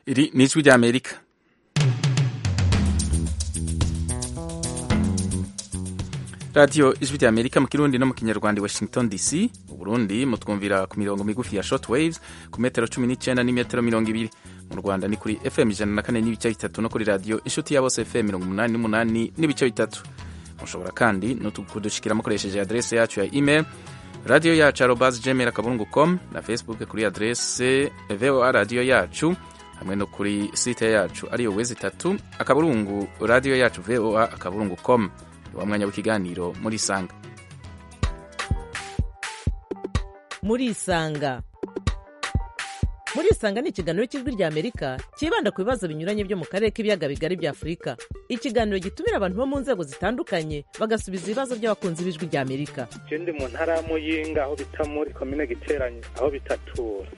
Iri ni ijwi ry'Amerika radiyo ijwi ry'Amerika mu kirundi no mu kinyarwanda Washington DC mu Burundi mutwumvira ku mirongo migufi ya short waves ku metero cumi n'icyenda n'imetero mirongo ibiri mu Rwanda ni kuri FM ijana na kane n'ibice bitatu no kuri radiyo inshuti ya bose FM mirongo umunani n'umunani n'ibice bitatu mushobora kandi no kudushikira mukoresheje adrese yacu ya email radiyo yacu arobas gmail akaburungu com na facebook kuri adrese voa radiyo yacu hamwe no kuri site yacu ariyo wezi itatu akaburungu radiyo yacu voa akaburungu com wa mwanya w'ikiganiro muri isanga muri isanga muri isanga ni ikiganiro cy'ijwi rya amerika cyibanda ku bibazo binyuranye byo mu karere k'ibiyaga bigari bya afurika ikiganiro gitumira abantu bo mu nzego zitandukanye bagasubiza ibibazo by'abakunzi b'ijwi rya amerika ndi mu ntara ya muyinga aho bita muri komine giteranye aho bitatura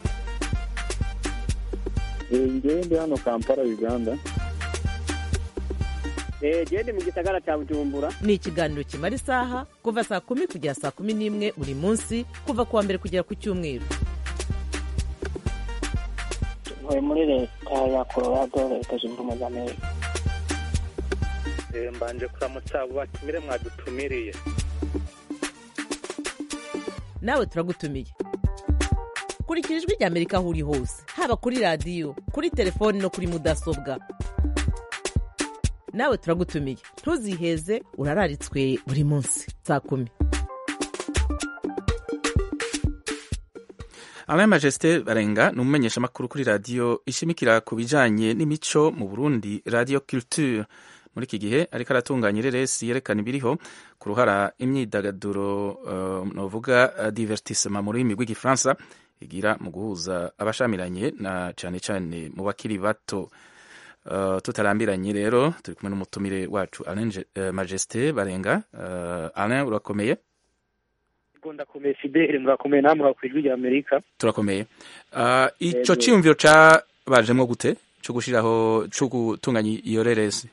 ngewe ndi hano kampala uganda gende mu gisagara cya bujumbura ni ikiganiro kimara isaha kuva saa kumi kugera saa kumi n'imwe buri munsi kuva ku wa mbere kugera ku cyumweru ntuye muri leta ya colorado leta zunze ubumwe za amerika mbanje kuramutsa abo batumire mwadutumiriye nawe turagutumiye kurikira ijwi rya amerika aho uri hose haba kuri radiyo kuri telefoni no kuri mudasobwa nawe turagutumiye ntuziheze urararitswe buri munsi saa kumi Alain Majesté Barenga ni umumenyeshamakuru kuri radiyo ishimikira ku bijanye n'imico mu Burundi Radio Culture muri iki gihe ariko aratunganya ireresi yerekana ibiriho ku ruhara imyidagaduro uh, novuga uh, divertissement mu rurimi rw'igifaransa igira mu guhuza abashamiranye na cane cane mu bakiri bato uh, tutarambiranye rero turi kumwe n'umutumire wacu Alain uh, Majesté Barenga uh, Alain urakomeye ndakomeye fidele murakomeye namwe murakwira rya amerika turakomeye uh, ico ciyumviro cabajemwo gute co gushiraho co gutunganya iyo reresi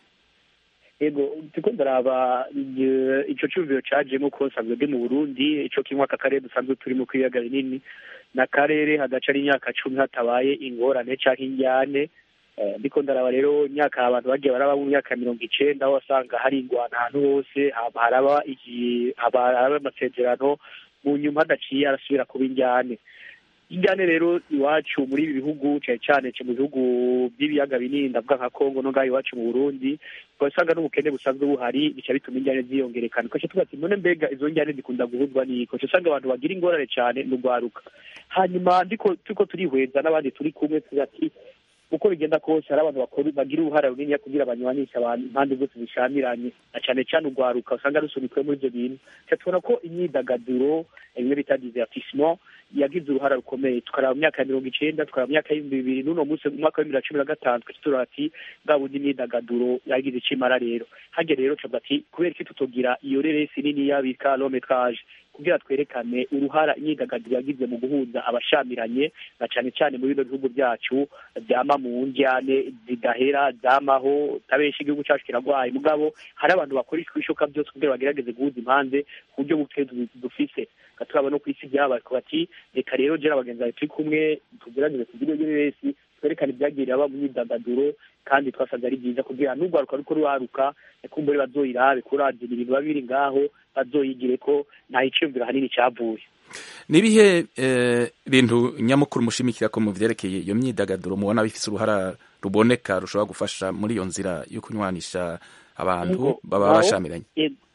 ego turiko ndaraba ico ciyumviro cajemo ko nsanzwe ndi mu burundi ico kimwe aka karere dusanzwe turimo kw'ibiyaga binini n'akarere hagaca ari imyaka cumi hatabaye ingorane canke injyane ndiko ndaraba rero imyaka abantu bagiye baraba mu myaka mirongo icenda aho wasanga hari ingwana ahantu hose haraba haraba amasezerano mu nyuma hadaciye arasubira kuba injyane injyane rero iwacu muri ibi bihugu cyane cyane mu bihugu by'ibiyaga binini ndavuga nka kongo no ngaho iwacu mu burundi ugasanga n'ubukene busanzwe buhari bica bituma injyane ziyongerekana ukaca tuvuga ati none mbega izo njyane zikunda guhuzwa n'iko usanga abantu bagira ingorane cyane n'urwaruka hanyuma ndiko turiko turihweza n'abandi turi kumwe tuvuga ati uko bigenda kose hari abantu bakora bagira uruhara runini kugira banywanisha abantu impande zose zishamiranye na cyane cyane urwaruka usanga rusunikwe muri ibyo bintu tubona ko imyidagaduro bimwe bita divertissement yagize uruhara rukomeye tukaraba mu myaka ya mirongo icenda tukaraba mu myaka y'ibihumbi bibiri n'uno munsi mu mwaka w'ibibiri na cumi na gatanu twese turaba ati bwa bundi imyidagaduro yagize icimara rero hage rero tuvuga ati kubera iki tutogira iyo reresi niniya bita lometrage kugira twerekane uruhara imyidagaduro yagize mu guhuza abashamiranye na cyane cyane mu bino bihugu byacu byama mu njyane zidahera zamaho tabenshi igihugu cyacu kiragwaye mugabo hari abantu bakora ibishoboka byose kugira bagerageze guhuza impande ku buryo buke dufise turaba no ku isi byabaye bati reka rero jera abagenzi bawe turi kumwe tugerageze tugire iyo wese twerekane ibyagiriye aba mu myidagaduro kandi twasanze ari byiza kugira n'urwaruka ruko rwaruka kumbure bazoyirabe kuravye ibintu biba biri ngaho bazoyigire ko nta iciyumviro hanini cyavuye nibihe bintu nyamukuru mushimikira ko mu vyerekeye iyo myidagaduro mubona bifise uruhara ruboneka rushobora gufasha muri iyo nzira yo kunywanisha abantu baba bashamiranye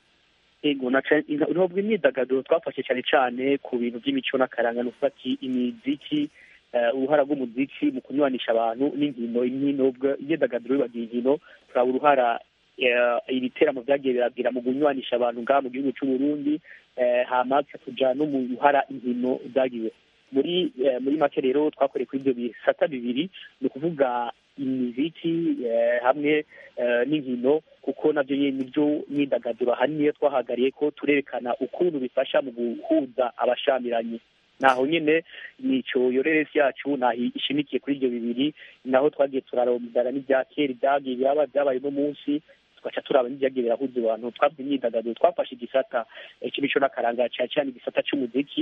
ego ntabwo imyidagaduro twafashe cyane cyane ku bintu by'imico n'akaranga nukuvuga ati imiziki uruhara rw'umuziki mu kunywanisha abantu n'inkino inkino imyidagaduro bibagira inkino turaba uruhara ibiteramo byagiye biragira mu kunywanisha abantu ngaha mu gihugu cy'u Burundi hama tuja no mu ruhara inkino zagiwe muri muri make rero twakoreye kuri ibyo bisata bibiri ni ukuvuga imiziki hamwe n'inkino kuko nabyo nibyo myidagaduro ahanini iyo twahagariye ko turerekana ukuntu bifasha mu guhuza abashamiranye naho nyine nico yoreresi yacu naho ishimikiye kuri ibyo bibiri naho twagiye turarondana n'ibya kera ibyagiye biraba byabaye uno munsi tugaca turaba n'ibyagiye birahuza abantu twabwe imyidagaduro twafashe igisata cy'imico n'akaranga cyane cyane igisata cy'umuziki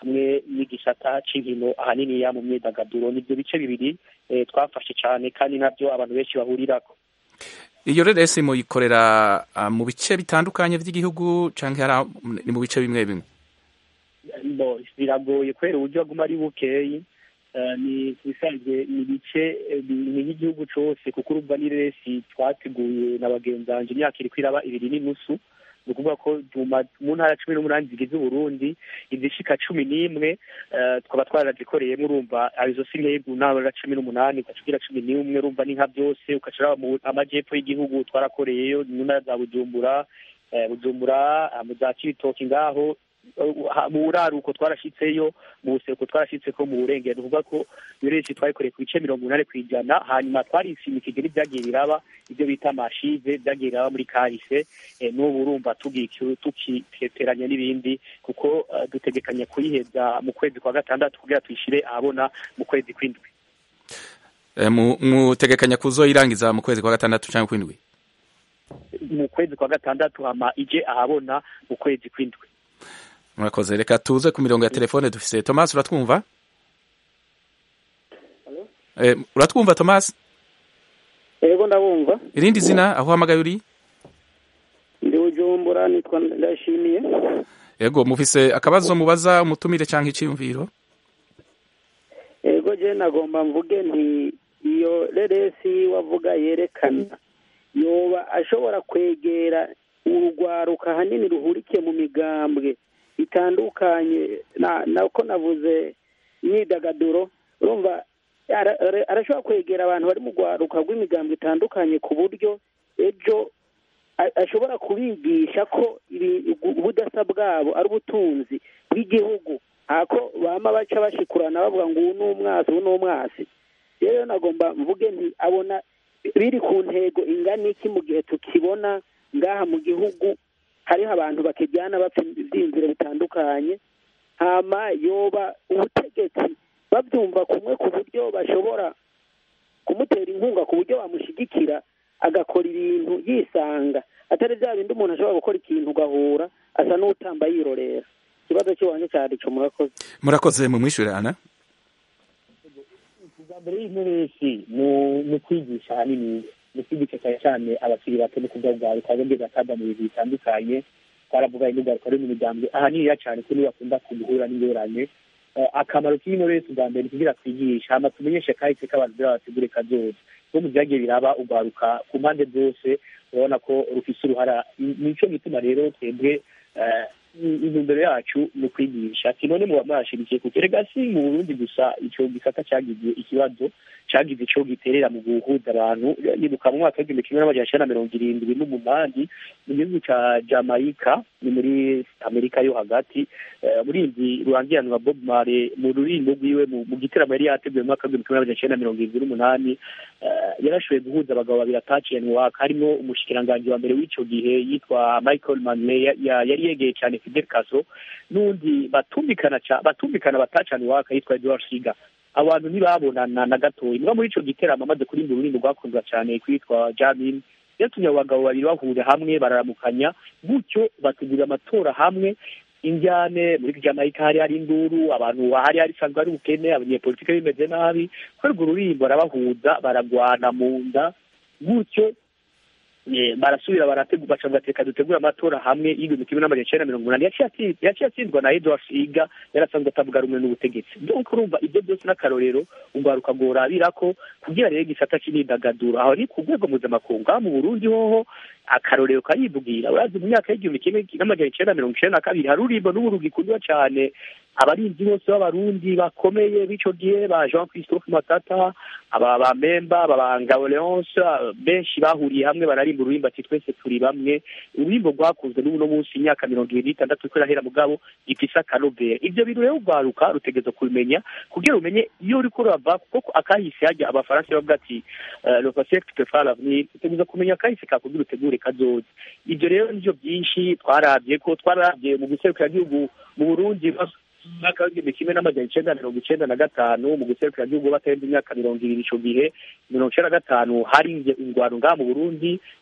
hamwe n'igisata c'inkino ahaniniya mu myidagaduro nivyo bice bibiri eh, twafashe cane kandi navyo abantu benshi bahurirako iyo reresi muyikorera ah, mu bice bitandukanye by'igihugu canke hari aho- ni mu bice bimwe bimwe bo biragoye kubera uburyo aguma ari bukeyi Eh, ni bisanzwe ni ibice eh, bi- ni nk'igihugu cose kuko urumva ni resi twateguye na bagenzi banje imyaka iriko iraba ibiri n'inusu ni ukuvuga ko mu ma- mu ntara cumi n'umunani zigize uburundi izishika cumi n'imwe eh, tukaba twarazikoreyemo urumva arizo si nk'ebu ntara cumi n'umunani ugaca ugira cumi n'umwe urumva ni nka byose ugaca uraba mu amajyepfo y'igihugu twarakoreyeyo mu ntara za bujumbura eh, bujumbura ah, mu za cibitoki ngaho ha- mu buraruko twarashitseyo mu buseruko twarashitseko mu burengero ni ukuvuga ko iyo resi twayikoreye ku bice mirongo inani ku ijana hanyuma twarishimikije n'ibyagiye biraba ibyo bita amashive byagiye biraba muri kahise eh, n'ubu urumva tugikiwe tukiteteranya n'ibindi kuko eh, dutegekanya kuyiheza mu kwezi kwa gatandatu kugira tuyishire ahabona mu kwezi kw'indwi Eh, mu- mutegekanya kuzoyirangiza mu kwezi kwa gatandatu canke kw'indwi mu kwezi kwa gatandatu hama ije ahabona mu kwezi kw'indwi murakoze reka tuze ku mirongo ya telefone dufise thomas uratwumva Eh, uratwumva thomas yego ndabumva irindi zina aho uhamagaye uri ndi bujumbura nitwa ndashimiye yego mufise akabazo mubaza umutumire canke iciyumviro yego je nagomba mvuge nti iyo reresi wavuga yerekana yoba ashobora kwegera urugwaruka hanini ruhurikiye mu migambwe itandukanye na nako navuze imyidagaduro urumva ara- ara- arashobora kwegera abantu bari mu rwaruka rw'imigambwe itandukanye ku buryo ejo a- ashobora kubigisha ko ibi- ubudasa bwabo ari ubutunzi bw'igihugu ako bama baca bashikurana bavuga ngo uwu ni umwasi uwu ni umwasi rero nagomba mvuge nti abona biri ku ntego ingana iki mu gihe tukibona ngaha mu gihugu hariho abantu bakijyana bapfa ibyiyumviro bitandukanye hama yoba ubutegetsi babyumva kumwe ku buryo bashobora kumutera inkunga ku buryo bamushyigikira agakora ibintu yisanga atari bya bindi umuntu ashobora gukora ikintu ugahura asa n'utamba yirorera ikibazo cy'iwanjye cyari cyo murakoze murakoze mumwishyurana ubwa mbere y'interesi ni ukwigisha ahanini ni ukwigisha cyane cyane abakiri bato no kubwabwaruka bombi bakava mu bintu bitandukanye twaravuga n'ubwaruka ruri mu miryango ahaniniya cyane ko nibo bakunda guhura n'ingorane Eh, akamaro k'interesi ubwa mbere ni kugira twigisha hama tumenyeshe kahise k'abantu bya bategure kazoza no mu byagiye biraba ugwaruka ku mpande zose urabona ko rufise uruhara nico gituma rero twebwe eh, intumbero yacu ni ukwigisha ati none muba mwashirikiye kuko erega si mu burundi gusa ico gisata cagize ikibazo cagize ico giterera mu guhuza abantu nibuka mu mwaka w'igihumbi kimwe n'amajana icenda na mirongo irindwi n'umunani mu gihugu ca jamaica ni muri amerika yo hagati eh, murinzi rurangiranwa bob mare mu ruririmbo rwiwe mu mu gitaramo yari yateguye mu mwaka w'igihumbi kimwe n'amajana icenda na mirongo irindwi n'umunani eh, yarashoboye guhuza abagabo babiri ataciye mu waka harimo umushikiranganji wa mbere w'ico gihe yitwa michael manley ya- ya- yari yegeye cane fidel castro n'undi batumvikana ca- batumvikana batacana iwaka yitwa edward siga abantu ntibabonana na gatoya niba muri ico giteramo amaze kurimba ururirimbo rwakundwa cane kwitwa jamin yatumye abo bagabo babiri bahurira hamwe bararamukanya gutyo bategura amatora hamwe injyane muri jamaica hari hari induru abantu hari hari isanzwe hari ubukene abanyepolitike bimeze nabi kubera urwo ruririmbo barabahuza baragwana mu nda gutyo eh, barasubira barategura baca bateka dutegura amatora hamwe y'igihumbi kimwe n'amajana icenda na mirongo umunani yaciye atsi- yaciye atsindwa na edward siga yarasanzwe atavuga rumwe n'ubutegetsi donc urumva ibyo byose n'akarorero ugwaruka rworabirako kugira rero igisata c'imyidagaduro aho ni ku rwego mpuzamakungu aho mu burundi hoho akarorero karivugira urazi mu myaka y'igihumbi kimwe n'amajana icenda na mirongo icenda na kabiri hari ururimbo n'ubu rugikundwa cane abarinzi bose b'abarundi bakomeye b'ico gihe ba jean christophe matata aba ba memba aba ba ngabo leonce benshi bahuriye hamwe bararimba ururimbo ati twese turi bamwe ururimbo rwakunzwe n'uno munsi imyaka mirongo ibiri n'itandatu ko irahera mugabo gifise akanovera ivyo bintu rero ugwaruka rutegereza kubimenya kugira umenye iyo uriko urava kuko akahise hajya abafaransa bavuga ati eh, le passé peut faire l'avenir utegereza kumenya akahise kakugira utegure kazoza ivyo rero nivyo byinshi twaravye ko twaravye mu gihugu mu burundi umwaka w'igihumbi kimwe n'amajana icenda na mirongo icenda na gatanu mu guserukira gihugu batarenze imyaka mirongo ibiri ico gihe mirongo icenda na gatanu hari ingwano ngaha mu burundi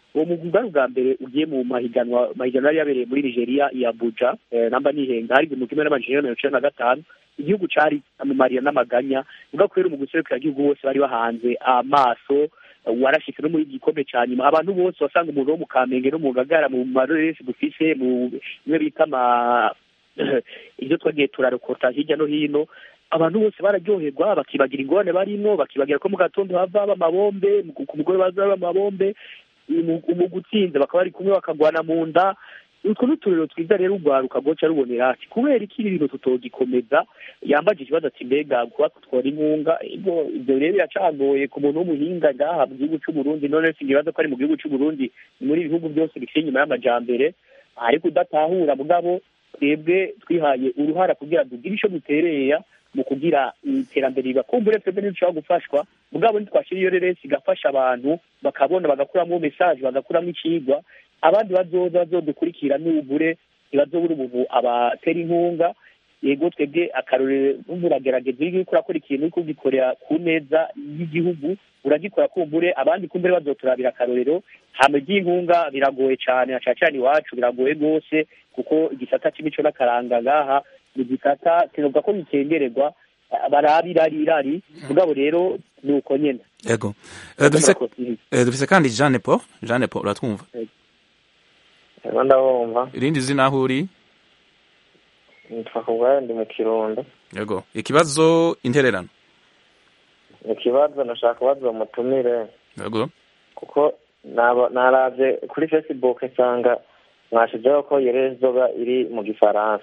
uwo mugwi bwari ubwa mbere ugiye mu mahiganwa mahiganwa yari yabereye muri nigeria i abuja eh, namba nihenga hari igihumbi kimwe n'amajana mirongo icenda na gatanu igihugu cari amamariya n'amaganya ubwo kubera umugwi userukiragihugu bose bari bahanze amaso warashitse no muri gikombe ca nyuma abantu bose wasanga umuntu wo mu kamenge no mu ngagara mu maroresi dufise mu bimwe bita ama ibyo twagiye turarokota hirya no hino abantu bose bararyoherwa bakibagira ingorane barimo bakibagira ko mu gatondo hava amabombe ku mugore baza amabombe mu gutsinda bakaba bari kumwe bakagwana mu nda utwo ni uturero twiza rero urwaruka rwoca rubonera ati kubera iki ibi bintu tutogikomeza yambaje ikibazo ati mbega kuba tutwara inkunga ibyo ibyo rero biracagoye ku muntu w'umuhinga ngaha mu gihugu c'uburundi none singibaza ko ari mu gihugu c'uburundi muri ibihugu byose bikiri inyuma y'amajambere ariko udatahura mugabo twebwe twihaye uruhara kugira tugire ico dutereya mu kugira iterambere riba kumbure twebwe ntidushobora gufashwa mugabo ntitwashira iyo reresi igafasha abantu bakabona bagakuramo mesaje bagakuramo icigwa abandi bazoza bazodukurikira n'ubure ntibazobura umuntu abatera inkunga yego twebwe akarorero numva uragerageza iyo uriko urakora ikintu uriko ugikorera ku neza y'igihugu uragikora kumbure abandi kumbure bazoturabira akarorero hama iby'inkunga biragoye cane na cane cane iwacu biragoye rwose kuko igisata c'imico n'akaranga ngaha ni igisata kinovuga ko bikengererwa baraba irari irari mugabo rero ni uko nyene yego Eh, dufise eh, dufise kandi Jeanne Paul Jeanne Paul uratwumva Ego ndabumva irindi zina aho uri nitwa kubwayo ndi mu kirundo yego ikibazo intererano ni ikibazo nashaka kubaza uwo mutumire yego kuko naba- naravye kuri facebook nsanga mwashizeho ko yerezoga iri mu gifaransa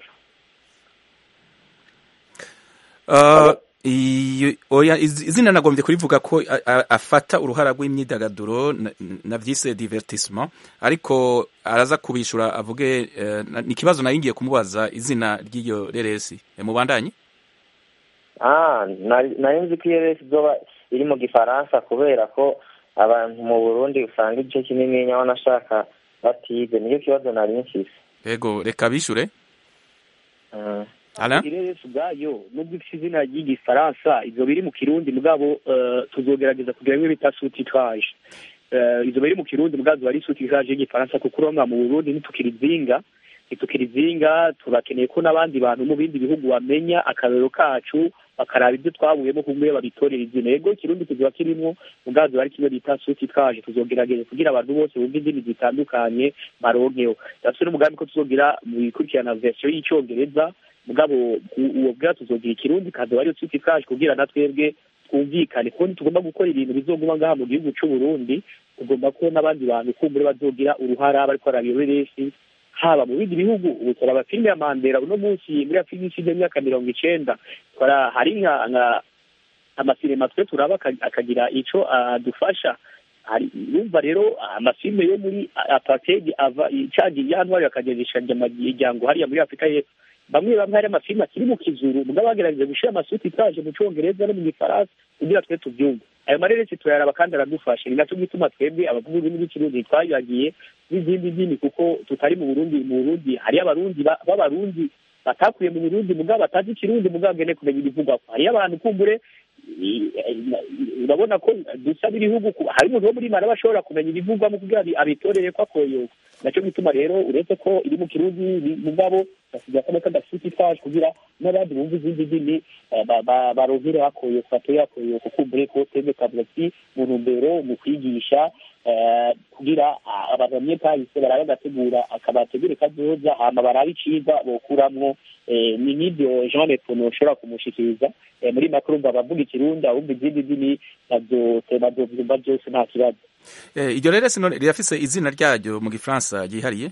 Uh, iyo- oya iz- izina nagombye kurivuga ko a- a- afata uruhara rw'imyidagaduro na- na vyise divertissement ariko araza kubishura avuge eh, na- ni ikibazo nari ngiye kumubaza izina ry'iyo reresi Eh, mubandanye ah nari nari nzi ko yeresi izoba iri mu gifaransa kubera ko abantu mu burundi usanga igice kinini nyaho nashaka batize nicyo kibazo nari mfise yego reka bishure Mm. Alain? ireresi ubwayo nubwo ifite izina ry'igifaransa ivyo biri mu kirundi mugabo eh, tuzogerageza kugira bimwe bita sutitrage izo biri mu kirundi mugabo ziba ari sutitrage y'igifaransa kuko urabona mu burundi ntitukirizinga ntitukirizinga turakeneye ko n'abandi bantu mu bindi bihugu bamenya akarorero kacu bakaraba ibyo twabuyemo kumwe babitorera izina yego ikirundi kiziba kirimwo mugabo ziba ari kimwe bita sutitrage tuzogerageza kugira abantu bose bumva indimi zitandukanye baronkeho ndafise n'umugambi ko tuzogira mu ikurikirana version y'icongereza mugabo u- uwo bwa tuzogira ikirundi kazoba ariyo sutitrage kugira na twebwe twumvikane kuko ntitugomba gukora ibintu bizoguma ngaha mu gihugu c'uburundi tugomba ko n'abandi bantu kumbure bazogira uruhara bariko barabiyoreresi haba mu bindi bihugu ubu turaba filime ya mandela uno munsi muri ya filime ishize imyaka mirongo icenda twara hari nka nka amasinema twe turaba aka- akagira ico adufasha hari yumva rero amafilime yo muri apartheid ava icagiye yantwari akageresha imiryango hariya muri afurika y'epfo bamwe bamwe hari amafilime akiri mu kizuru mugabo bagerageje gushira amasuti itaje mu congereza no mu gifaransa kugira twe tubyumve ayo mareresi turayaraba kandi aradufasha ni naco gituma twebwe abavuga ururimi rw'ikirundi twayagiye n'izindi ndimi kuko tutari mu burundi mu burundi hariyo abarundi ba- b'abarundi batakuye mu burundi mugabo batazi ikirundi mugabo agene kumenya ibivugwako hariyo abantu kumbure i- i- urabona ko dusaba ibihugu ku- hari umuntu wo muri mara bashobora kumenya ibivugwamo kugira abi- abitorere ko akoyoka naco gituma rero uretse ko iri mu kirundi ni- mugabo gasiga kano kadafite itwaje kugira n'abandi bumva izindi ndimi eh, ba- ba- baronkere hakoyoka batoye hakoyoka kumbure ko twebwe twavuga ati mu ntumbero mu kwigisha eh, kugira ah, abantu bamwe kahise barabe agategura akabategure kazoza hama barabe icigwa bokuramwo eh, ni n'ibyo jean lepono ushobora kumushikiriza eh, muri make urumva abavuga ikirundi abumva izindi ndimi bazote bazovyumva byose nta kibazo Eh, iryo reresi none rirafise izina ryaryo mu gifaransa ryihariye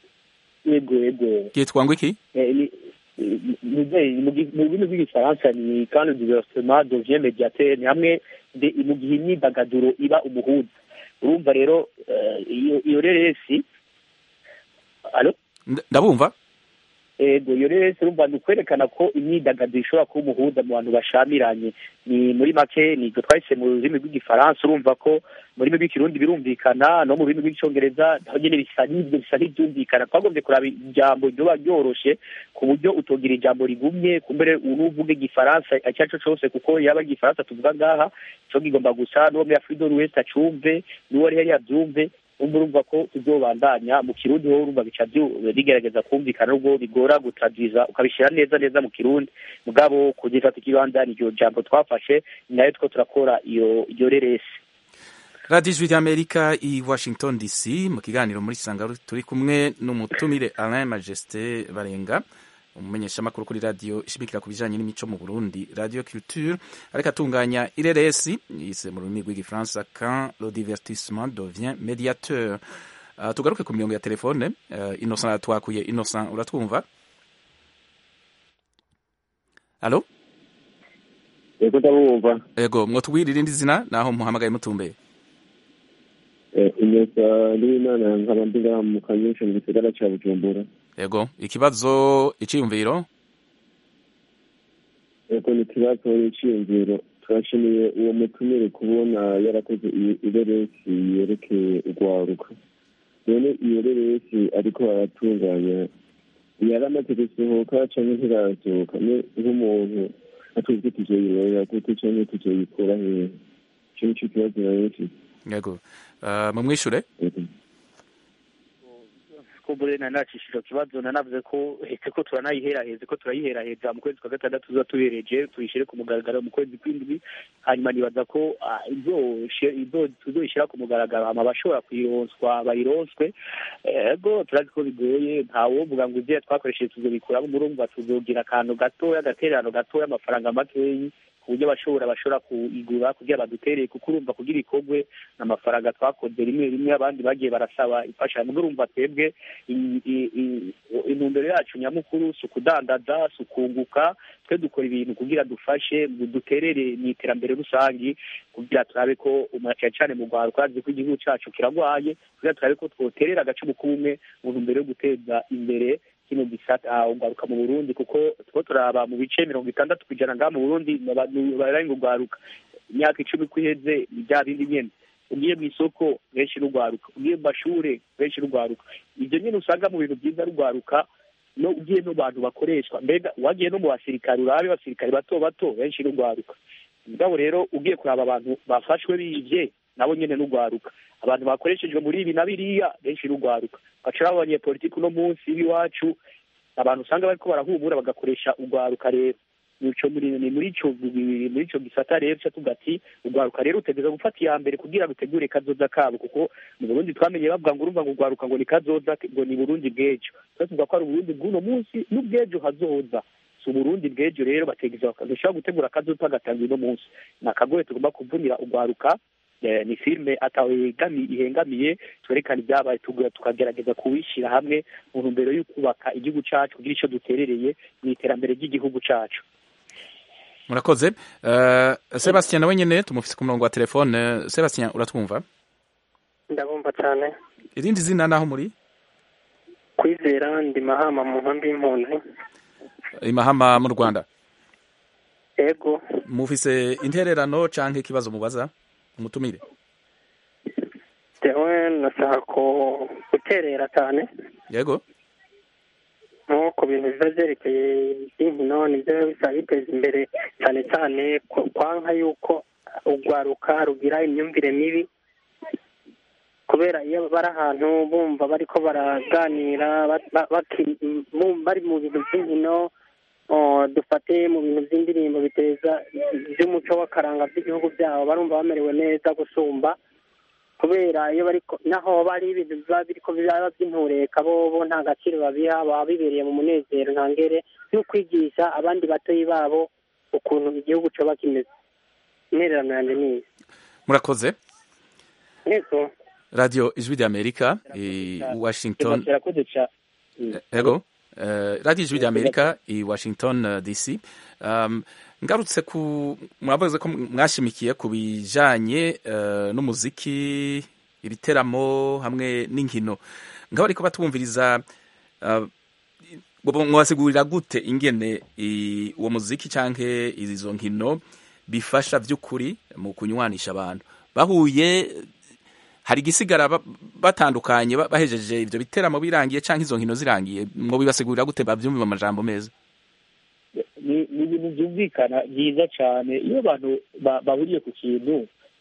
yego yego ryitwa ngo iki Eh, ni- ni- ni- mu gi- mu rurimi rw'igifaransa ni quand le diversement devient médiateur ni hamwe de- mu gihe imyidagaduro iba umuhuza urumva rero eh, iyo iyo reresi alo Nda- ndabumva ego iyo rero urumva ni ukwerekana ko imyidagaduro ishobora kuba umuhuza mu bantu bashamiranye ni muri make ni ibyo twahise mu rurimi rw'igifaransa urumva ko mu rurimi rw'ikirundi birumvikana no mu rurimi rw'icyongereza naho nyine bisa n'ibyo bisa n'ibyumvikana twagombye kuraba ijambo ryoba ryoroshe ku buryo utogira ijambo rigumye kumbere unuvuga igifaransa icyo ari cyo cyose kuko yaba ari igifaransa tuvuga ngaha cyo kigomba gusa n'uwo muri afurika wese acumve n'uwo ari hariya abyumve umva urumva ko tuzobandanya mu kirundi wowe urumva bica bigerageza kumvikana nubwo bigora gutradwiza ukabishyira neza neza mu kirundi mugabo kugifata ikibanza iryo jambo twafashe ni nayo two turakora iyo iyo reresi radiyo ijwi ry'amerika i washington dc mu kiganiro muri sanga turi kumwe n'umutumire alain majesté barenga umumenyeshamakuru kuri radiyo ishimikira ku bijyanye n'imico mu burundi radiyo culture ariko atunganya ireresi yise mu rurimi rw'igifaransa quand le divertissement devient médiateur uh, tugaruke ku mirongo ya telefone uh, innocent twakuye innocent uratwumva alo ego ndabumva ego mwotubwira irindi zina naho muhamagaye mutumbeye ineza n'imana nkaba ndiga mu kanyinshi mu gisagara cya bujumbura ego ikibazo iciyumviro ego ni ikibazo n'iciyumviro turashimiye uwo mutumire kubona yarakoze ireresi yerekeye urwaruka none iyo reresi ariko aratunganya yaramaze gusohoka cyangwa ntirasohoka nk'umuntu atuzwi tuzoyirorera gute cyangwa tuzoyikura hehe icyo nicyo kibazo nayo yego mumwishure kumbure nanacishije kibazo nanavuze ko hetse ko turanayiheraheze ko turayiheraheza mu kwezi kwa gatandatu tuza tubereje tuyishyire ku mugaragaro mu kwezi kw'indwi hanyuma nibaza ko tuzoyishyira ku mugaragaro hama abashobora kuyironswa bayironswe ego turazi ko bigoye ntawovuga ngo ibyo twakoresheje tuzobikuramo murumva tuzogira akantu gatoya agatererano gatoya amafaranga makeyi ku buryo abashobora bashobora kuyigura kugira badutereye kuko urumva kugira ikorwe n'amafaranga twakoze rimwe rimwe abandi bagiye barasaba imfashanyo ubwo urumva twebwe intumbero yacu nyamukuru si ukudandaza si ukunguka twe dukora ibintu kugira dufashe duterere mu iterambere rusange kugira turabe ko cyane cyane mu rwanda twazi ko igihugu cyacu kirarwaye kugira turabe ko twoterera agacumu k'umwe mu ntumbero yo guteza imbere kino gisata ugaruka mu Burundi kuko two turaba mu bice mirongo itandatu ku ijana ngaha mu Burundi bararenga ugaruka imyaka icumi ko iheze ni bya bindi nyene ugiye mu isoko benshi rugwaruka ugiye mu mashure benshi rugwaruka ivyo nyene usanga mu bintu byiza rugwaruka no ugiye no bantu bakoreshwa mbega wagiye no mu basirikare urabe abasirikare bato bato benshi rugwaruka mugabo rero ugiye kuraba abantu bafashwe bivye nabo nyene n'ugwaruka abantu bakoreshejwe muri ibi na biriya benshi n'ugwaruka baca abanyepolitiki uno munsi w'iwacu abantu usanga bariko barahumura bagakoresha ugwaruka rero nico ni muri ico muri ico gisata rero ca tuvuga ati ugwaruka rero utegereza gufata iya mbere kugira rutegure kazoza kabo kuko mu Burundi twamenye bavuga ngo urumva ngo ugwaruka ngo ni kazoza ngo ni Burundi bw'ejo twese tuvuga ko ari Burundi bw'uno munsi n'ubw'ejo hazoza si uburundi bw'ejo rero bategeza dushobora gutegura akazoza bagatanga uno munsi ni akagoye tugomba kuvunira ugwaruka ni filime ihengamiye twerekana ibyabaye tukagerageza kuwishyira hamwe mu ntumbero yo kubaka igihugu cyacu kugira icyo duterereye mu iterambere ry'igihugu cyacu murakoze sebastien nawe nyine tumufise ku murongo wa telefone sebastien uratwumva ndabumva cyane irindi zina naho muri kwizera ndi mahama mu nkambi y'impunzi imahama mu rwanda ego mufise intererano canke ikibazo mubaza umutumire jewe nashaka guterera cyane yego nko ku bintu biba byerekeye inkino nibyo bisa biteza imbere cyane cyane kwanka yuko urwaruka rugira imyumvire mibi kubera iyo bari ahantu bumva bariko baraganira bari mu bintu by'inkino dufate mu bintu by'indirimbo biteza by'umuco w'akaranga by'igihugu byabo barumva bamerewe neza gusumba kubera iyo bari naho bari ibintu biba biriko byaba by'intureka bobo nta gaciro babiha baba bibereye mu munezero ntangere no kwigisha abandi batoyi babo ukuntu igihugu coba kimeze intererano yanjye ni iyi murakoze yego radio ijwi ry'amerika i washington ego radiyo ijwi ry'amerika i washington dc ngarutse ku mwavuze ko mwashimikiye ku bijanye n'umuziki ibiteramo hamwe n'inkino ngaho ariko batwumviriza mwasigurira gute ingene uwo muziki canke izo nkino bifasha by'ukuri mu kunywanisha abantu bahuye hari igisigara batandukanye bahejeje ibyo biteramo birangiye cyangwa izo nkino zirangiye ngo bibasigurira gute babyumva mu majambo meza ni ibintu byumvikana byiza cyane iyo abantu bahuriye ku kintu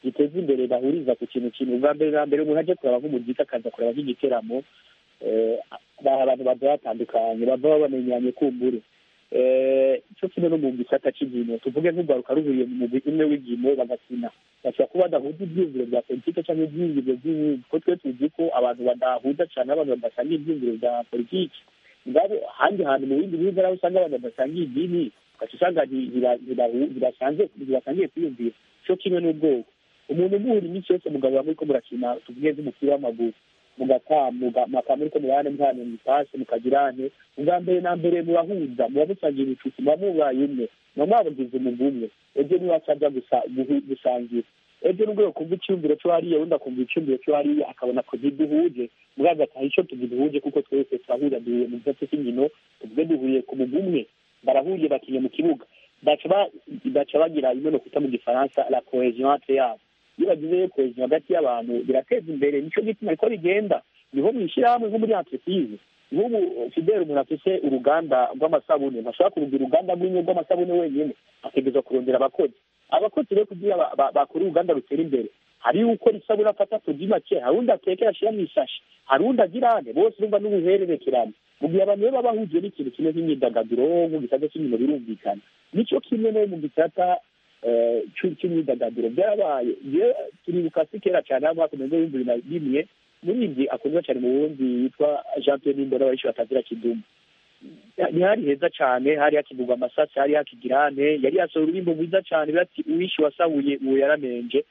giteza imbere bahuriza ku kintu kimwe ubwa mbere na mbere umuntu aje kuraba nk'umuziki akaza kuraba nk'igiteramo eh, bari abantu bava batandukanye bava bamenyanye kumbure Eh, cyo kimwe no mu gisata cy'inkino tuvuge nk'urwaruka ruhuriye mu mugwi umwe w'inkino bagakina bashobora kuba badahuza ibyiyumviro bya politike cyangwa ibyiyumviro by'ibindi kuko twe tuzi ko abantu badahuza cyane abantu badasanga ibyiyumviro bya politiki ngabo ahandi hantu mu bindi bihugu aho usanga abantu badasangiye idini ugaca usanga nti- ntiba- ntibahu- ntibasanze ntibasangiye kwiyumvira cyo kimwe n'ubwoko umuntu umuhura iminsi yose mugabo bamwe ko murakina tuvuge nk'umupira w'amaguru mugatamuka mwaka muri ko mubane mpano mupasi mukagirane ubwa mbere na mbere murahuza muba musangira inshuti muba mubaye umwe muba mwabagize umugwi umwe ejo niwe acaja gusa- guhu- gusangira ejo nubwo yokumva icyumviro cyo hariya undi akumva icyumviro cyo hariya akabona ko ntiduhuje mugabo ataha icyo tugiduhuje kuko twese turahurira duhuye mu gisate cy'inkino tuvuge duhuriye ku mugwi umwe barahuriye bakiye mu kibuga baca ba- baca bagira imwe no kwita mu gifaransa la cohesion entre yabo iyo bagize cohesion hagati y'abantu birateza imbere nico gituma ariko bigenda niho mwishyirahamwe nko muri entreprise nk'ubu fidele umuntu afise uruganda rw'amasabune ntashobora kurugira uruganda rw'imwe rw'amasabune wenyine ategerezwa kurondera abakozi abakozi rero kugira ba- ba- bakore uruganda rutera imbere hari ukora isabune afata tugi make hari undi atekera ashyira mu isashi hari undi agira ane bose urumva n'ubuhererekerane mu gihe abantu rero baba bahujwe n'ikintu kimwe nk'imyidagaduro mu gisata cy'inkino birumvikana nicyo kimwe no mu gisata eh, cy'u- cy'imyidagaduro byarabaye je turibuka si kera cyane aho mwaka mirongo ibihumbi bibiri na rimwe muribyi akundwa cyane mu burundi yitwa jean pierre nimbona benshi batazira kidumu ntihari heza cyane hari hakigurwa amasasi hari hakigirane yari yasohora ururimbo rwiza cyane bati uwishe wasahuye uwo yaramenje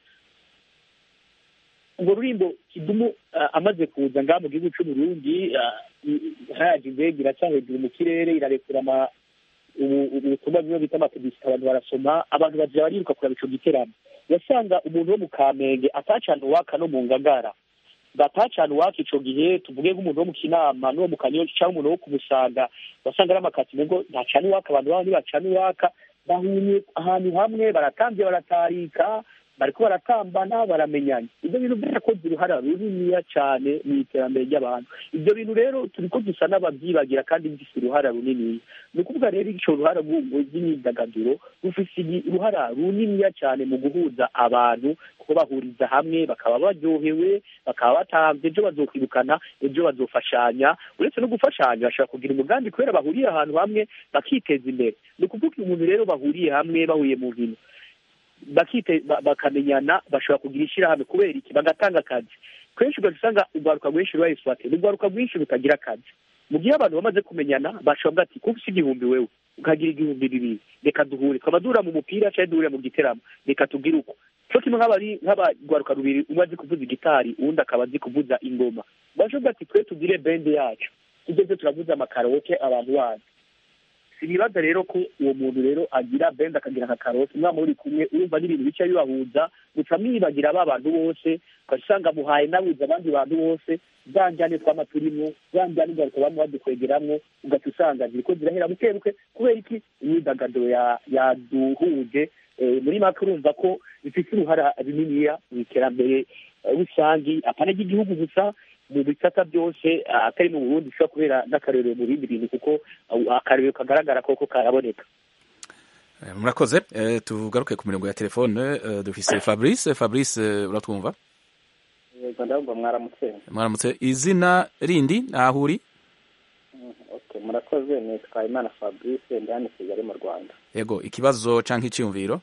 urwo rurimbo kidumu ah, amaze kuza ngaha mu gihugu cy'uburundi hayaje indege iraca hejuru mu kirere irarekura ama ubu- ubu- ubutumwa bimwe bita amapibisite abantu barasoma abantu bagira bariruka kuraba ico giteramo yasanga umuntu wo mu kamenge atacana uwaka no mu ngagara batacana uwaka ico gihe tuvuge nk'umuntu wo mu kinama n'uwo mu kanyosha cyangwa umuntu wo ku musaga wasanga ari amakati ngo ntacana uwaka abantu babo ntibacana uwaka bahunye ahantu hamwe baratambye baratarika bariko baratambana baramenyanye ibyo bintu byarakoze uruhara runiniya cyane mu iterambere ry'abantu ibyo bintu rero turiko dusa n'ababyibagira kandi bifise uruhara runiniya ni ukuvuga rero ico ruhara rw'imyidagaduro rufise igi- uruhara runiniya cyane mu guhuza abantu kuko bahuriza hamwe bakaba baryohewe bakaba batamvye ejo bazokwirukana ejo bazofashanya uretse no gufashanya bashobora kugira umugambi kubera bahuriye ahantu hamwe bakiteza imbere ni ukuvuga umuntu rero bahuriye hamwe bahuriye mu nkino bakite ba- bakamenyana bashobora kugira ishyirahamwe kubera iki bagatanga akazi kenshi ugaca usanga urwaruka rwinshi ruba eswate ni urwaruka rwinshi rutagira akazi mu gihe abantu bamaze kumenyana bashobora ati kuko ufite igihumbi wewe ukagira igihumbi bibiri reka duhure twaba duhura mu mupira cyangwa duhure mu giteramo reka tugire uko cyo kimwe nk'abari nk'abarwaruka rubiri umwe azi kuvuza igitari uwundi akaba azi kuvuza ingoma bashobora ati twe tugire bende yacu tugeze turavuza amakaroke abantu bacu sinibaza rero ko uwo muntu rero agira bende akagira nka karoti umwana muri kumwe urumva n'ibintu bica bibahuza guca mwibagira ba bantu bose ugaca usanga muhaye nabuze abandi bantu bose za njyane twama turimo za njyane ugaruka bamwe badukwegeramwo ugaca usanga ziriko zirahera buke buke kubera iki imyidagaduro ya- yaduhuje Eh, muri make urumva ko bifite uruhara runiniya mu iterambere eh, rusangi apana ry'igihugu gusa mu bisata byose ah, atari mu burundi bishobora kubera n'akarorero mu bindi bintu kuko ah, akarorero kagaragara koko karaboneka Eh, murakoze Eh, tugaruke ku mirongo ya telefone Eh, dufise fabrice fabrice eh, uratwumva yego ndabumva mwaramutse mwaramutse izina rindi naho uri Mm, okay murakoze nitwa imana fabrice ndi hano i kigali mu rwanda yego ikibazo canke iciyumviro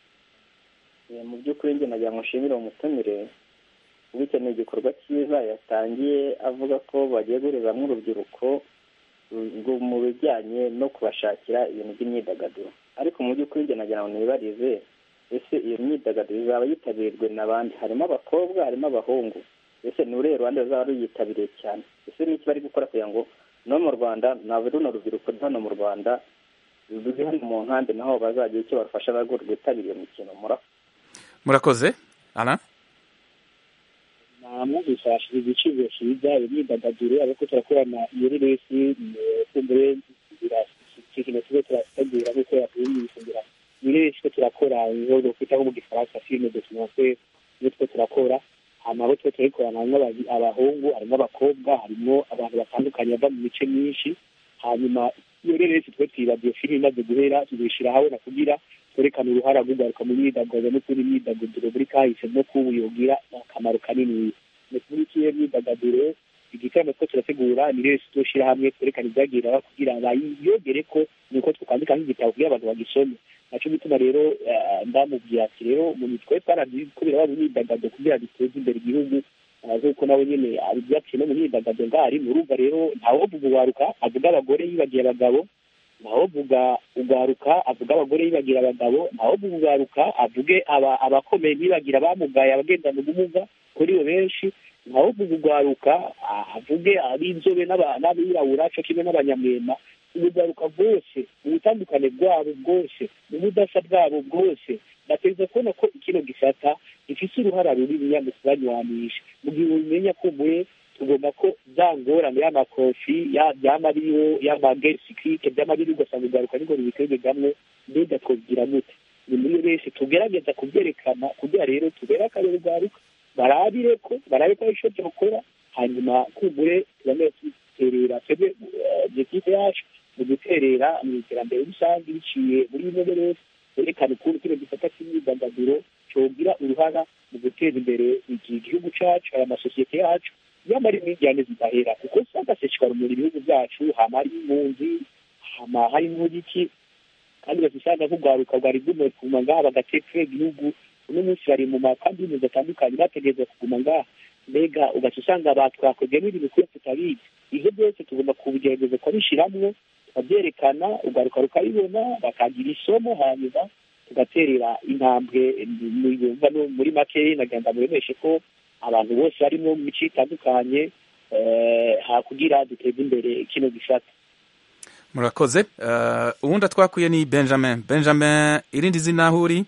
Eh, mu by'ukuri njye nagira ngo nshimire uwo mutumire bityo ni igikorwa cyiza yatangiye avuga ko bagiye guhurizamo urubyiruko rwo mu bijyanye no kubashakira ibintu by'imyidagaduro ariko mu by'ukuri njye nagira ngo nibarize ese iyo myidagaduro izaba yitabiriwe n'abandi harimo abakobwa harimo abahungu ese ni uruhe ruhande ruzaba ruyitabiriye cyane ese n'iki bari gukora kugira ngo no mu rwanda naba runo rubyiruko ruri hano mu rwanda ruri hano mu nkambi naho bazagira icyo bafasha narwo rwitabira iyo mikino murakoze murakoze ana namwumvise hashize igiciro cyiza iyo myidagaduro ariko turakorana iyo resi kumbure ikintu tuba turategura nk'uko yakwiyumvise ngira iyo resi two turakora nk'uko twita nko mu gifaransa filime documentaire niyo two turakora hanyuma abo tuba turayikorana harimo abazi- abahungu harimo abakobwa harimo abantu batandukanye bava mu mice myinshi hanyuma iyo resi twe twibagiwe filime imaze guhera tuzishyira ahabona kugira kwerekana uruhara rw'ugaruka mu myidagaduro no kuri imyidagaduro muri kahise no kubu yogira akamaro kanini ni kuri ikihe myidagaduro igitaramo two turategura ni rero tuzoshira hamwe twerekana ibyagirira kugira bayiyogere ko nuko twakandika nk'igitabo kugira abantu bagisome naco gituma rero eh, ndamubwira ati rero mu mitwe twarazi ko biraba mu myidagaduro kugira duteze imbere igihugu Ah, nk'uko nawe nyene abivyaciye no mu myidagaduro ngari urumva rero ntawovuga uwaruka avuga abagore yibagiye abagabo ntawovuga ugaruka avuga abagore yibagira abagabo ntawovuga ugaruka avuge aba- abakomeye ntibagira abamugaye abagendana ubumuga kuri bo benshi ntawovuga ugaruka ah, avuge ab'inzobe n'aba- n'abirabura co kimwe n'abanyamwema ubugaruka bwose mu butandukane bwabo bwose mu budasa bwabo bwose bategereza kubona ko ikino gisata gifise uruhara runiniya mu kubanywanisha mu gihe ubimenya kumbuye tugomba ko za ngorane y'amakofi ya- yama ariyo y'amagesikike byama biri ugasanga ugaruka niko rubitegegamwe mbega twogira gute ni muri yo benshi tugerageza kubyerekana kugira rero tubere akarere ugaruka barabire ko barabe ko ico byokora hanyuma kumbure tubamere duterera twebwe objective yacu mu guterera mu iterambere rusange biciye muri bimwe wese werekana ukuntu kino gisata cy'imyidagaduro cogira uruhara mu guteza imbere iki gihugu cacu aya masosiyete yacu nyamara imijyane zidahera kuko usanga seshwarumura ibihugu byacu hama hari impunzi hama hari n'iki kandi bazisanga nk'urwaruka rwari rwumiwe kuguma ngaha bagateka igihugu uno munsi bari mu makambi y'impunzi atandukanye bategereza kuguma ngaha mbega ugaca usanga batwakozemo ibintu kure tutabizi ivyo byose tugomba kubigerageza kubishiramwo tukabyerekana ugaruka rukabibona bakagira isomo hanyuma tugaterera intambwe mu- yumva no muri make nagenda muremeshe ko abantu bose barimo mu mico itandukanye eh, hakugira duteze imbere kino gisata murakoze uh, uwundi atwakuye ni benjamin benjamin irindi zina aho uri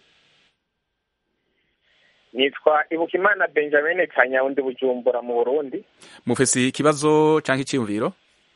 nitwa ibukimana benjamin kanyawundi bujumbura mu burundi mufise ikibazo canke iciyumviro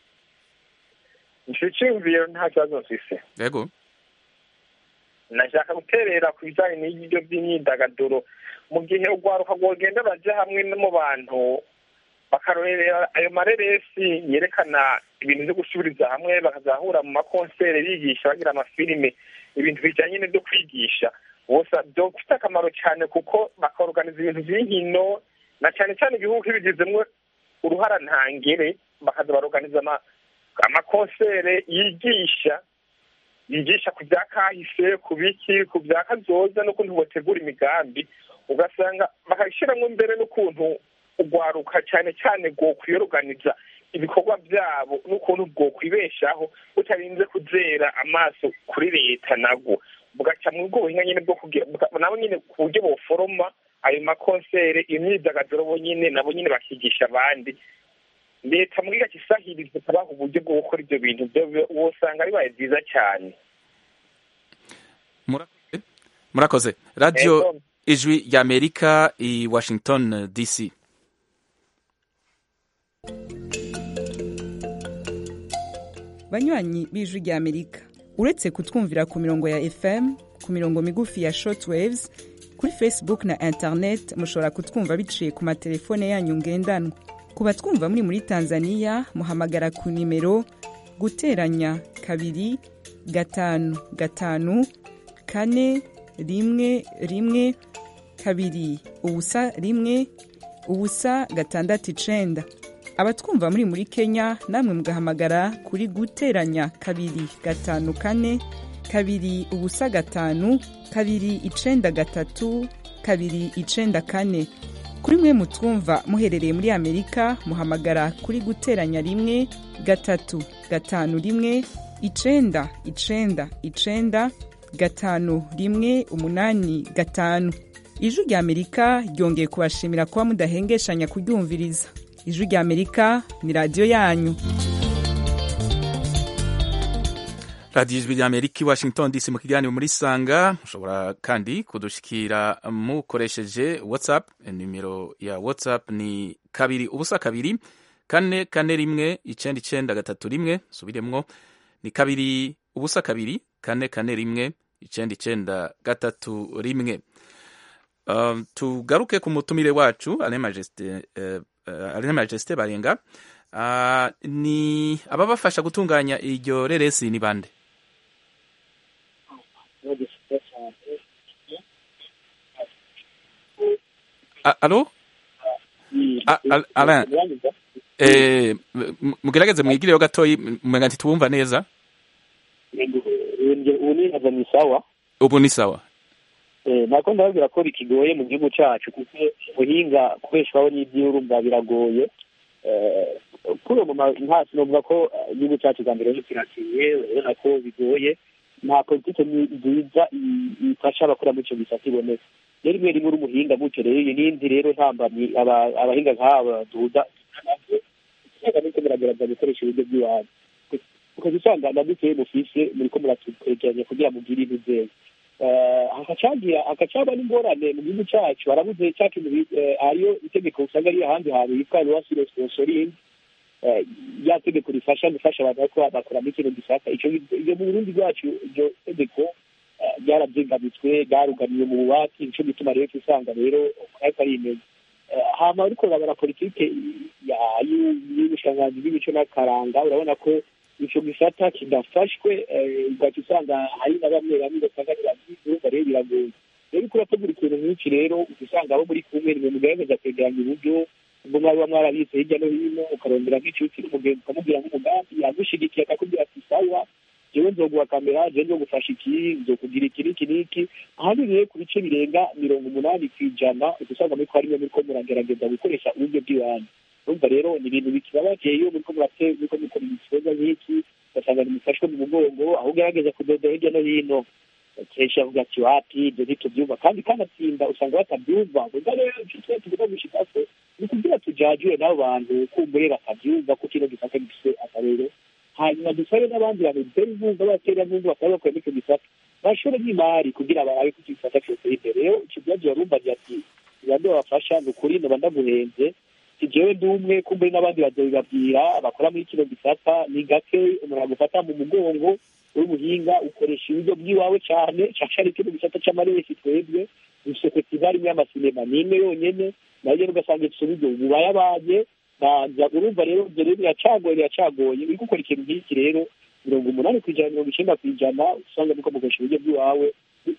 ico ciyumviro nta kibazo mfise yego nashaka guterera ku bijanye n'ibyo by'imyidagaduro mu gihe urwaruka rwogenda baja hamwe no mu bantu bakarorera ayo mareresi yerekana ibintu vyo gusubiriza hamwe bakazahura mu makonsere bigisha bagira amafilime ibintu bijanye n'ivyo kwigisha bose byofite akamaro cyane kuko bakorganiza ibintu vy'inkino na cyane cyane ibihugu bigizemwo uruhara ntangere bakaza baroganiza ama- amakonsere yigisha yigisha ku bya kahise ku biki ku bya kazoza n'ukuntu botegura imigambi ugasanga bakabishyiramo imbere n'ukuntu urwaruka cyane cyane rwokwiyoruganiza ibikorwa byabo n'ukuntu bwokwibeshaho butarinze kuzera amaso kuri leta nabwo bugaca mu bwo buhinga nyine bwo kugira buka- nabo nyine ku buryo boforoma ayo makonsere imyidagaduro bo nyine nabo nyine bakigisha abandi leta muri gace isahiriza ikabaha uburyo bwo gukora ibyo bintu byo wosanga bibaye byiza cyane murakoze murakoze radio Yego. ijwi rya amerika i washington dc banywanyi b'ijwi rya amerika uretse kutwumvira ku mirongo ya fm ku mirongo migufi ya shortwaves kuri facebook na internet mushobora kutwumva biciye ku matelefone yanyu ngendanwa ku batwumva muri muri tanzania muhamagara ku nimero guteranya kabiri gatanu gatanu kane rimwe rimwe kabiri ubusa rimwe ubusa gatandatu icenda abatwumva muri muri kenya namwe mugahamagara kuri guteranya kabiri gatanu kane kabiri ubusa gatanu kabiri icenda gatatu kabiri icenda kane kuri mwe mutwumva muherereye muri amerika muhamagara kuri guteranya rimwe gatatu gatanu rimwe icenda icenda icenda gatanu rimwe umunani gatanu ijwi rya amerika ryongeye kubashimira kuba mudahengeshanya kuryumviriza ijwi rya amerika ni radiyo yanyu radiyo ijwi rya amerika i washington dc mu kiganiro muri sanga mushobora kandi kudushikira mukoresheje whatsapp nimero ya whatsapp ni kabiri ubusa kabiri kane kane rimwe icenda icenda gatatu rimwe subiremwo ni kabiri ubusa kabiri kane kane rimwe icenda icenda gatatu rimwe um, tugaruke ku mutumire wacu ale majesite uh, uh, ale majesite barenga uh, ni ababafasha gutunganya iryo reresi ni bande no gifite cyane A- alo A- Al- Alain eh, m- mugerageze mwigireyo gatoyi umenga ntitubumva neza ubu ni nkaza ni sawa ubu ni sawa Eh, nako ndababwira ko bikigoye mu gihugu cyacu kuko ubuhinga kubeshwaho n'iby'urumva biragoye Eh, kuri ubu ma- nta sinovuga ko eh, igihugu cyacu bwa mbere kiratiye urabona ko bigoye nta politike ni- nziza i- ifasha abakora muri icyo gisata iboneka rero rimwe rimwe uri umuhinga gutyo rero iyi n'indi rero ntambamyi aba- abahinga nk'aba duhuza usanga muriko muragerageza gukoresha uburyo bw'iwanyu ukaza usanga na dukeyi mufise muriko muratwegeranya kugira mugire ibintu vyeza Eh, hakacagira hakacaba n'ingorane mu gihugu cacu harabuze ca kintu bi- eh, hariyo itegeko usanga riri ahandi hantu yitwa loi sponsoring eh, rya tegeko rifasha gufasha abantu bariko bakoramo ikintu gisaka ico iyo mu burundi bwacu iryo tegeko eh, ryaravyingamitswe ryarugamiye mu bubati nico gituma rero usanga rero ariko ari imeze Eh, hama ariko urabona politike ya- y'u- y'ubushikiranganji bw'imico n'akaranga urabona ko ico gisata kidafashwe eh, ugaca usanga hari na bamwe bamwe ugasanga ntibavyifuza rero biragoye rero uriko urategura ikintu nk'iki rero uca usanga abo muri kumwe nimwe mugerageza kwegeranya uburyo ubwo mwaba mwarabize hirya no hino ukarondera nk'inshuti n'umugenzi ukamubwira nk'umugambi yagushigikiye akakubwira ati sawa jewe nzoguha kamera jewe nzogufasha iki nzokugira iki n'iki n'iki ahanini rero ku bice birenga mirongo umunani ku ijana uca usanga muriko harimwe muriko muragerageza gukoresha uburyo bw'iwanyu urumva rero ni ibintu bikibabaje iyo muriko murate muriko mukora igikorwa nk'iki ugasanga nimufashwe mu mugongo aho ugerageza kudoda hirya no hino kenshi avuga ati wapi ibyo ntitubyumva kandi kanatsinda usanga batabyumva vuga rero icyo tuba tuvuga gushikako ni kugira tujajure n'abo bantu kumbure batabyumva ko kino gisata gifise akarero hanyuma dusabe n'abandi bantu dutera inkunga batera inkunga bakaba bakora n'icyo gisata bashore n'imari kugira barabe ko icyo gisata cyose imbere rero icyo byagiye barumbagira ati ibando babafasha ni ukuri noba ndaguhenze si jewe ndi umwe kumbure n'abandi bazobibabwira bakora muri kino gisata ni gake umuntu agufata mu mugongo w'umuhinga ukoresha uburyo bw'iwawe cyane cyane kino gisata c'amaresi twebwe dufise festival imwe y'amasinema ni imwe yonyene nayo rero ugasanga ifise uburyo bubayabaye naza urumva rero ibyo rero biracagoye biracagoye uri gukora ikintu nk'iki rero mirongo umunani ku ijana mirongo icenda ku ijana usanga nuko mukoresha uburyo bw'iwawe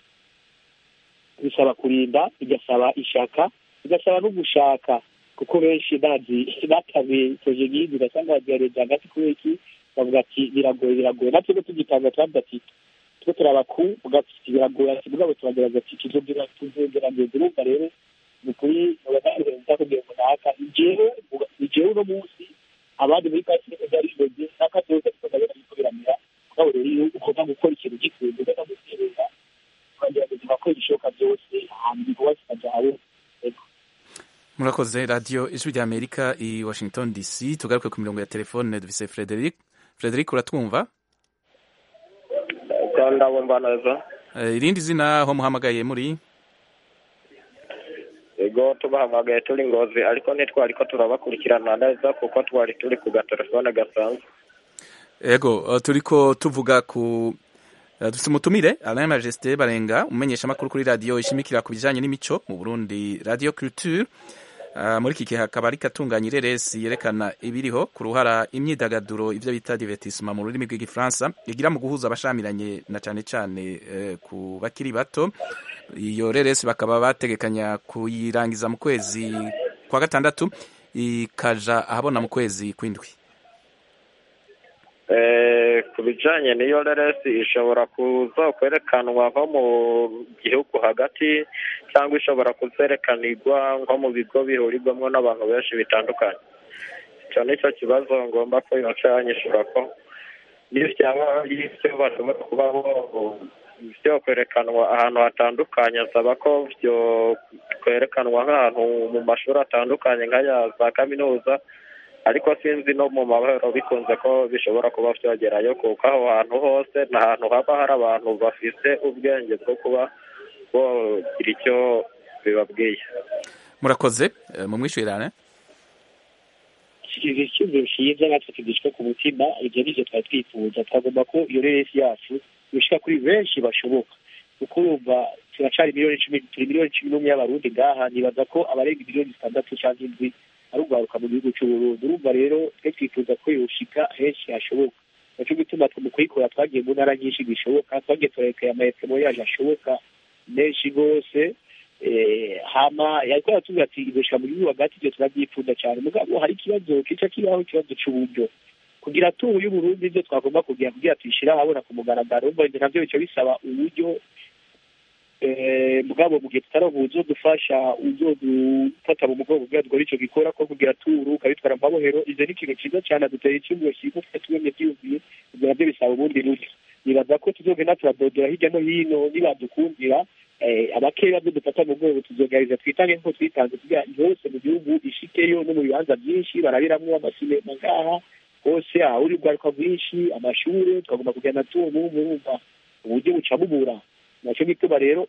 bisaba kurinda bigasaba ishaka bigasaba no gushaka kuko benshi bazi batabe proje nk'izi ugasanga bazihareje hagati kubera iki bavuga ati biragoye biragoye natwe rero tugitanga turavuga ati twe turaba ku ugati biragoye ati mugabo turagerageza ati tuzogira tuzogerageza urumva rero ni ukuri mubagaragaza kugira ngo naka ijewe ijewe uno munsi abandi muri kasi niko byari bimeze n'akazoza niko ndabona biriko biramera mugabo rero iyo ugomba gukora ikintu gikunze ugomba guterera ukagerageza ugakora ibishoboka byose hanyuma ibikorwa kikajawe murakoze radiyo ijwi rya amerika i washington dc tugaruke ku mirongo ya telefone dufise frederic frederic uratwumva ndabumva neza Eh, irindi zina aho muhamagaye muri ego tubahamagaye turi ngozi ariko ntitwari ko turabakurikirana neza kuko twari turi ku gatelefone gasanzwe ego eh, turiko tuvuga ku eh, dufise umutumire alain majesté barenga umumenyesha amakuru kuri radiyo ishimikira ku bijanye n'imico mu burundi radio culture Uh, muri iki gihe hakaba ariko atunganya ireresi yerekana ibiriho ku ruhara imyidagaduro ivyo bita divertissement mu rurimi rw'igifaransa igira mu guhuza abashamiranye na cane cane eh, ku bakiri bato iyo reresi bakaba bategekanya kuyirangiza mu kwezi kwa gatandatu ikaja ahabona mu kwezi kw'indwi Eh, ku bijanye n'iyo reresi ishobora kuza kwerekanwa nko mu gihugu hagati cyangwa ishobora kuzerekanirwa nko mu bigo bihurirwamo n'abantu benshi bitandukanye icyo ni cyo kibazo ngomba ko yocanyishura ko niyo byaba y'ibyo bashobora kubaho byo kwerekanwa ahantu hatandukanye asaba ko byo kwerekanwa nk'ahantu mu mashuri atandukanye nk'aya za kaminuza ariko sinzi no mu mahoro bikunze ko bishobora kuba byogerayo kuko aho hantu hose ni ahantu haba hari abantu bafite ubwenge bwo kuba bogira icyo bibabwiye murakoze eh, mumwishyurirane ikizi cyumviro cyiza natwe tugishwe ku mutima ibyo nivyo twari twifuza twagomba ko iyo reresi yacu yoshika kuri benshi bashoboka kuko urumva turacari miliyoni cumi turi miliyoni cumi n'umwe y'abarundi ngaha nibaza ko abarenga miliyoni zitandatu cyangwa indwi ari ugwaruka mu gihugu c'uburundi urumva rero twe twifuza ko yoshika henshi hashoboka naco gituma twe mu kuyikora twagiye mu ntara nyinshi bishoboka twagiye turekeye amaetemo yaje ashoboka menshi rwose eh, hama yariko aratubwira ati izoshika mu gihugu hagati ivyo turabyifuza cyane mugabo hari ikibazo kica kibaho ikibazo c'uburyo kugira tubu y'uburundi ivyo twagomba kugira kugira tuyishire ahabona ku mugaragaro umva ivyo navyo bica bisaba uburyo eh, mugabo mu gihe tutaronka uzodufasha uzodufata mu mugongo kugira dukore ico gikora ko kugira turu ukabitwara mu mabohero ivyo ni ikintu ciza cane aduteye icyumviro cyiza twe tubemye byiyumviye ivyo navyo bisaba ubundi buryo nibaza ko tuzogenda turadodora hirya no hino nibadukundira eh, abakeya byo dufata mu rwego tuzogerageza twitange nk'uko twitanze kugira hose mu gihugu ishikeyo no mu bibanza byinshi barabiramwo amasinema ngaha hose ahuri urwaruka rwinshi amashure twagomba kugenda tubu murumva uburyo buca bubura naco gituma rero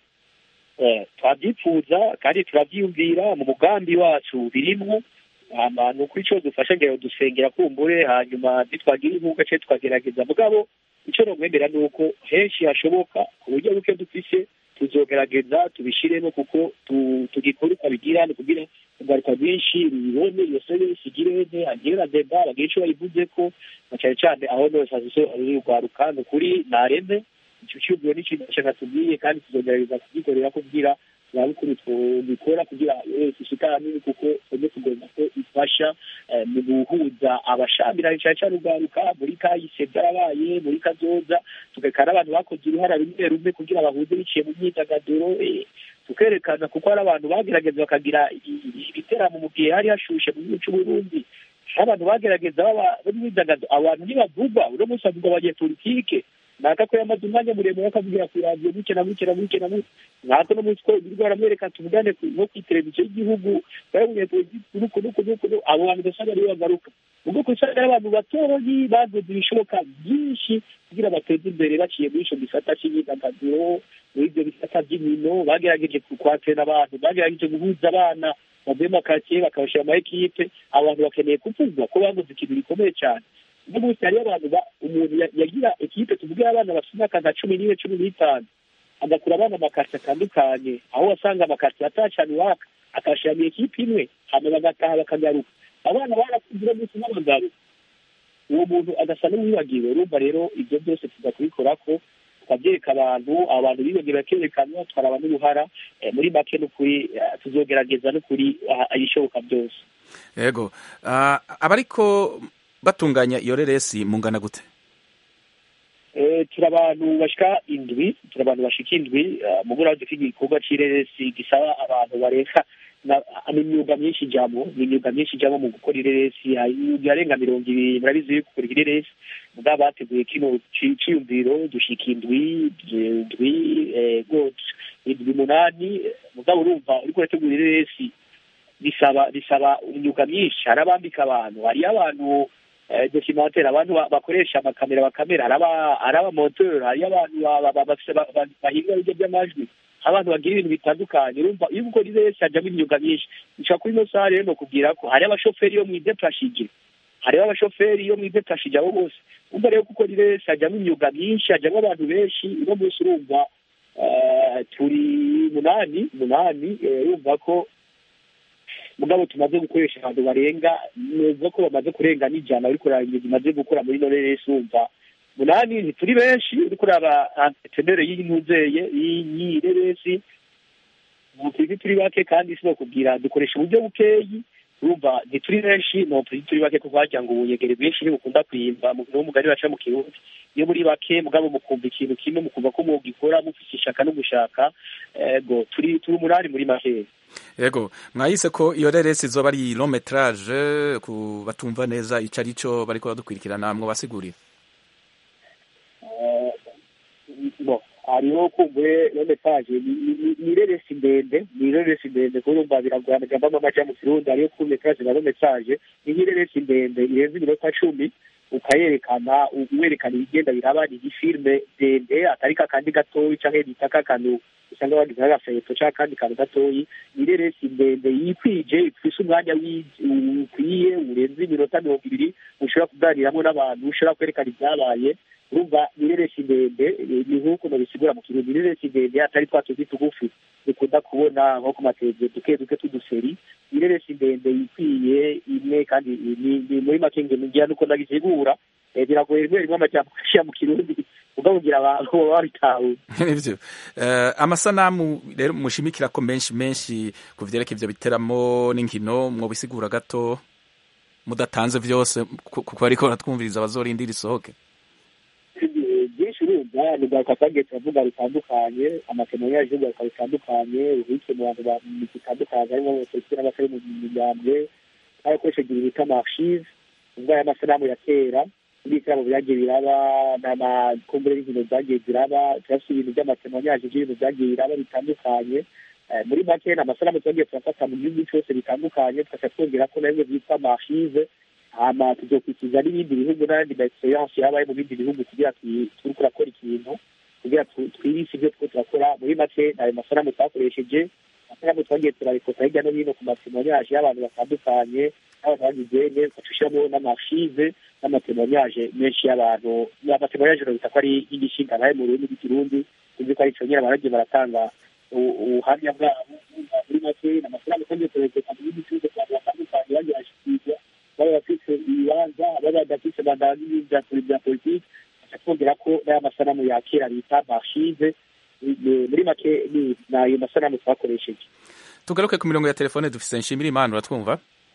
eh, twabyifuza kandi turabyiyumvira mu mugambi wacu birimwo hama ni ukuri ico dufasha ngira dusengera kumbure hanyuma nitwagira inkunga ce twagerageza mugabo ico nomwemera ni uko henshi hashoboka ku buryo buke dufise tuzogerageza tubishiremo kuko tu- tugikora ukabigira ni kugira ingaruka rwinshi rubibone iyo serivisi igirene hagire na deba bagire ico bayivuzeko na cane cane aho nose hasize ari urwaruka ni ukuri nareme ico cyubwo ni ikintu canga tubwiye kandi tuzogerageza kugikorera kugira turabe ukuntu tubikora kugira wese ishika hanini kuko twebwe tugomba ko ifasha eh, mu guhuza abashamiranye cane cane urwaruka muri kahise byarabaye muri kazoza tukerekana abantu bakoze uruhara rumwe rumwe kugira bahuze biciye mu myidagaduro eh, tukerekana kuko hari abantu bagerageza bakagira i- i- ibiteramo mu gihe hari hashushe mu gihugu c'uburundi hari abantu bagerageza baba b'imyidagaduro abantu ntibavugwa uno munsi havugwa abanyepolitike naka ko yamaze umwanya muremure akavugira ku radiyo buke na buke na buke na buke nkako no munsi ko ibirirwa baramwereka tuvugane ku- nko kw'iteleviziyo y'igihugu bari umunyepolitike nuku nuku nuku nuku abo bantu ugasanga aribo bagaruka ubwo kusanga ari abantu batoyi baguze ibishoboka byinshi kugira bateze imbere baciye muri ico gisata c'imyidagaduro muri ibyo bisata by'inkino bagerageje kwatena abantu bagerageje guhuza abana bavuye mu makaritsiye bakabashyira mu ekipe abantu bakeneye kuvugwa ko baguze ikintu gikomeye cyane uno munsi hariyo abantu ba- umuntu ya- yagira ekipe tuvuge abana bafite imyaka nka cumi n'ine cumi n'itanu agakura abana amakaritsiye atandukanye aho wasanga amakaritsiye atacana iwaka akashyira mu ekipe imwe hama bagataha bakagaruka abana barakunze uno munsi n'abagabo uwo muntu agasa n'uwibagiwe urumva rero ibyo byose tuza kubikora ko tukabyereka abantu abantu bibagiwe bakerekanwa twaraba n'uruhara eh, muri make n'ukuri eh, tuzogerageza n'ukuri ah, ibishoboka byose yego Ah, abariko batunganya iyo reresi mungana gute Eh, turi abantu bashika indwi turi abantu bashika indwi eh, mu buraho dufite igikorwa c'ireresi gisaba abantu barenga na- ni imyuga myinshi ijamo ni imyuga myinshi ijamo mu gukora ireresi hari imyuga yarenga mirongo ibiri murabizi yuko gukora ireresi mugabo bateguye kino ci- ciyumviro dushika indwi indwi eh, gose indwi umunani eh, mugabo urumva uriko urategura ireresi bisaba bisaba imyuga myinshi hari abambika abantu hariyo abantu eh, documentaire abantu ba- bakoresha amakamera bakamera hari aba- hari abamoteur hariyo abantu ba- ba- ba- bafise ba- ba- bahinga ibiryo by'amajwi abantu bagira ibintu bitandukanye urumva iyo ukora iresi hajamo imyuga myinshi nshobora kuri ino saha rero nokubwira ko hariyo abashoferi yo mwidepashije hariho abashoferi yo mwidepashije abo bose umva rero kuko iresi hajamo imyuga myinshi hajamo abantu benshi uno munsi urumva eh, turi munani munani eh, urumva ko mugabo tumaze gukoresha abantu barenga neza ko bamaze kurenga n'ijana ariko uraba ibintu bimaze gukora muri none resi wumva munani ntituri benshi uriko uraba antetenere y'intuzeye y'ireresi turi turi bake kandi si kubwira dukoresha uburyo bukeyi urumva ntituri benshi no turi turi bake kuko wagira ngo ubuyegere bwinshi ntibukunda kwimba mu niwo mugani baca mu kirundi iyo muri bake mugabo mukumva ikintu kimwe mukumva ko mwogikora mufise ishaka no gushaka ego turi turi umunani muri makeya yego mwayise ko iyo reresi izoba ari long metrage ku batumva neza ico ari cyo bariko badukurikirana mwo basigurira Eh, bo hariho kumbure no message ni- ni- ni ireresi ndende ni ireresi ndende kuko urumva biragorana gambamo amaja mu kirundi hariyo ku message na no message ni nk'ireresi ndende irenze iminota cumi ukayerekana werekana ibigenda biraba ni igifilme ndende atari kakandi gatoyi canke bita kakantu usanga bagize nk'agafeto canke akandi kantu gatoyi ni ireresi ndende yikwije ifise umwanya wi- ukwiye urenze iminota mirongo ibiri ushobora kuganiramwo n'abantu ushobora kwerekana ibyabaye urumva ni ireresi ndende eh, ni nk'uko nabisigura mu kirundi ni ireresi ndende atari twa tuzi tugufi dukunda kubona nko ku mateleviziyo duke duke tuduseri ni ireresi ndende yikwiye imwe kandi ni ni muri make nge ngira nuko ndagisigura Eh, biragoye rimwe rimwe amajambo ashira mu kirundi ubwo no kugira abantu babitahure nivyo Eh, amasanamu rero mushimikira ko menshi menshi ku vyerekeye ivyo biteramo n'inkino mwobisigura gato mudatanze vyose ku- kuko ariko baratwumviriza bazorindira isohoke byinshi urumva ni bwa twagiye turavuga bitandukanye amakenero yaje y'ubwaka bitandukanye ubuke mu bantu ba migi itandukanye harimo abapolisi n'abatari mu migambwe n'abakoresheje ibintu bita amarchive ubwo aya masanamu ya kera n'ibitaramo byagiye biraba n'amakumbure y'inkino zagiye ziraba turafite ibintu by'amakenero yaje by'ibintu byagiye biraba bitandukanye Eh, muri make ni amasanamu twagiye turafata mu gihugu cyose bitandukanye tugaca twongera ko nabyo byitwa amarchive hama tuzokurikiza n'ibindi bihugu n'ayandi ma experience yabaye mu bindi bihugu kugira turi kurakora ikintu kugira tu- twirinde ibyo two turakora muri make ayo masanamu twakoresheje amasanamu twagiye turabikota hirya no hino ku matemoyaje y'abantu batandukanye n'abantu bagize ne tugashyiramo n'amashize n'amatemoyaje menshi y'abantu amatemoyaje urabita ko ari y'igishinga nayo mu rurimi rw'ikirundi uzi ko ari ico nyine baragiye baratanga u- ubuhamya bwabo muri make ni amasanamu twagiye turabikota mu bindi bihugu abantu batandukanye bagiye bashyikirizwa baba bafite ibibanza baba badafite bandana n'ibya bya politiki twongera ko n'aya masanamu ya kera bita marshive muri make ni ni ayo masanamu twakoresheje tugaruke ku mirongo ya telefone dufise nshimira imana uratwumva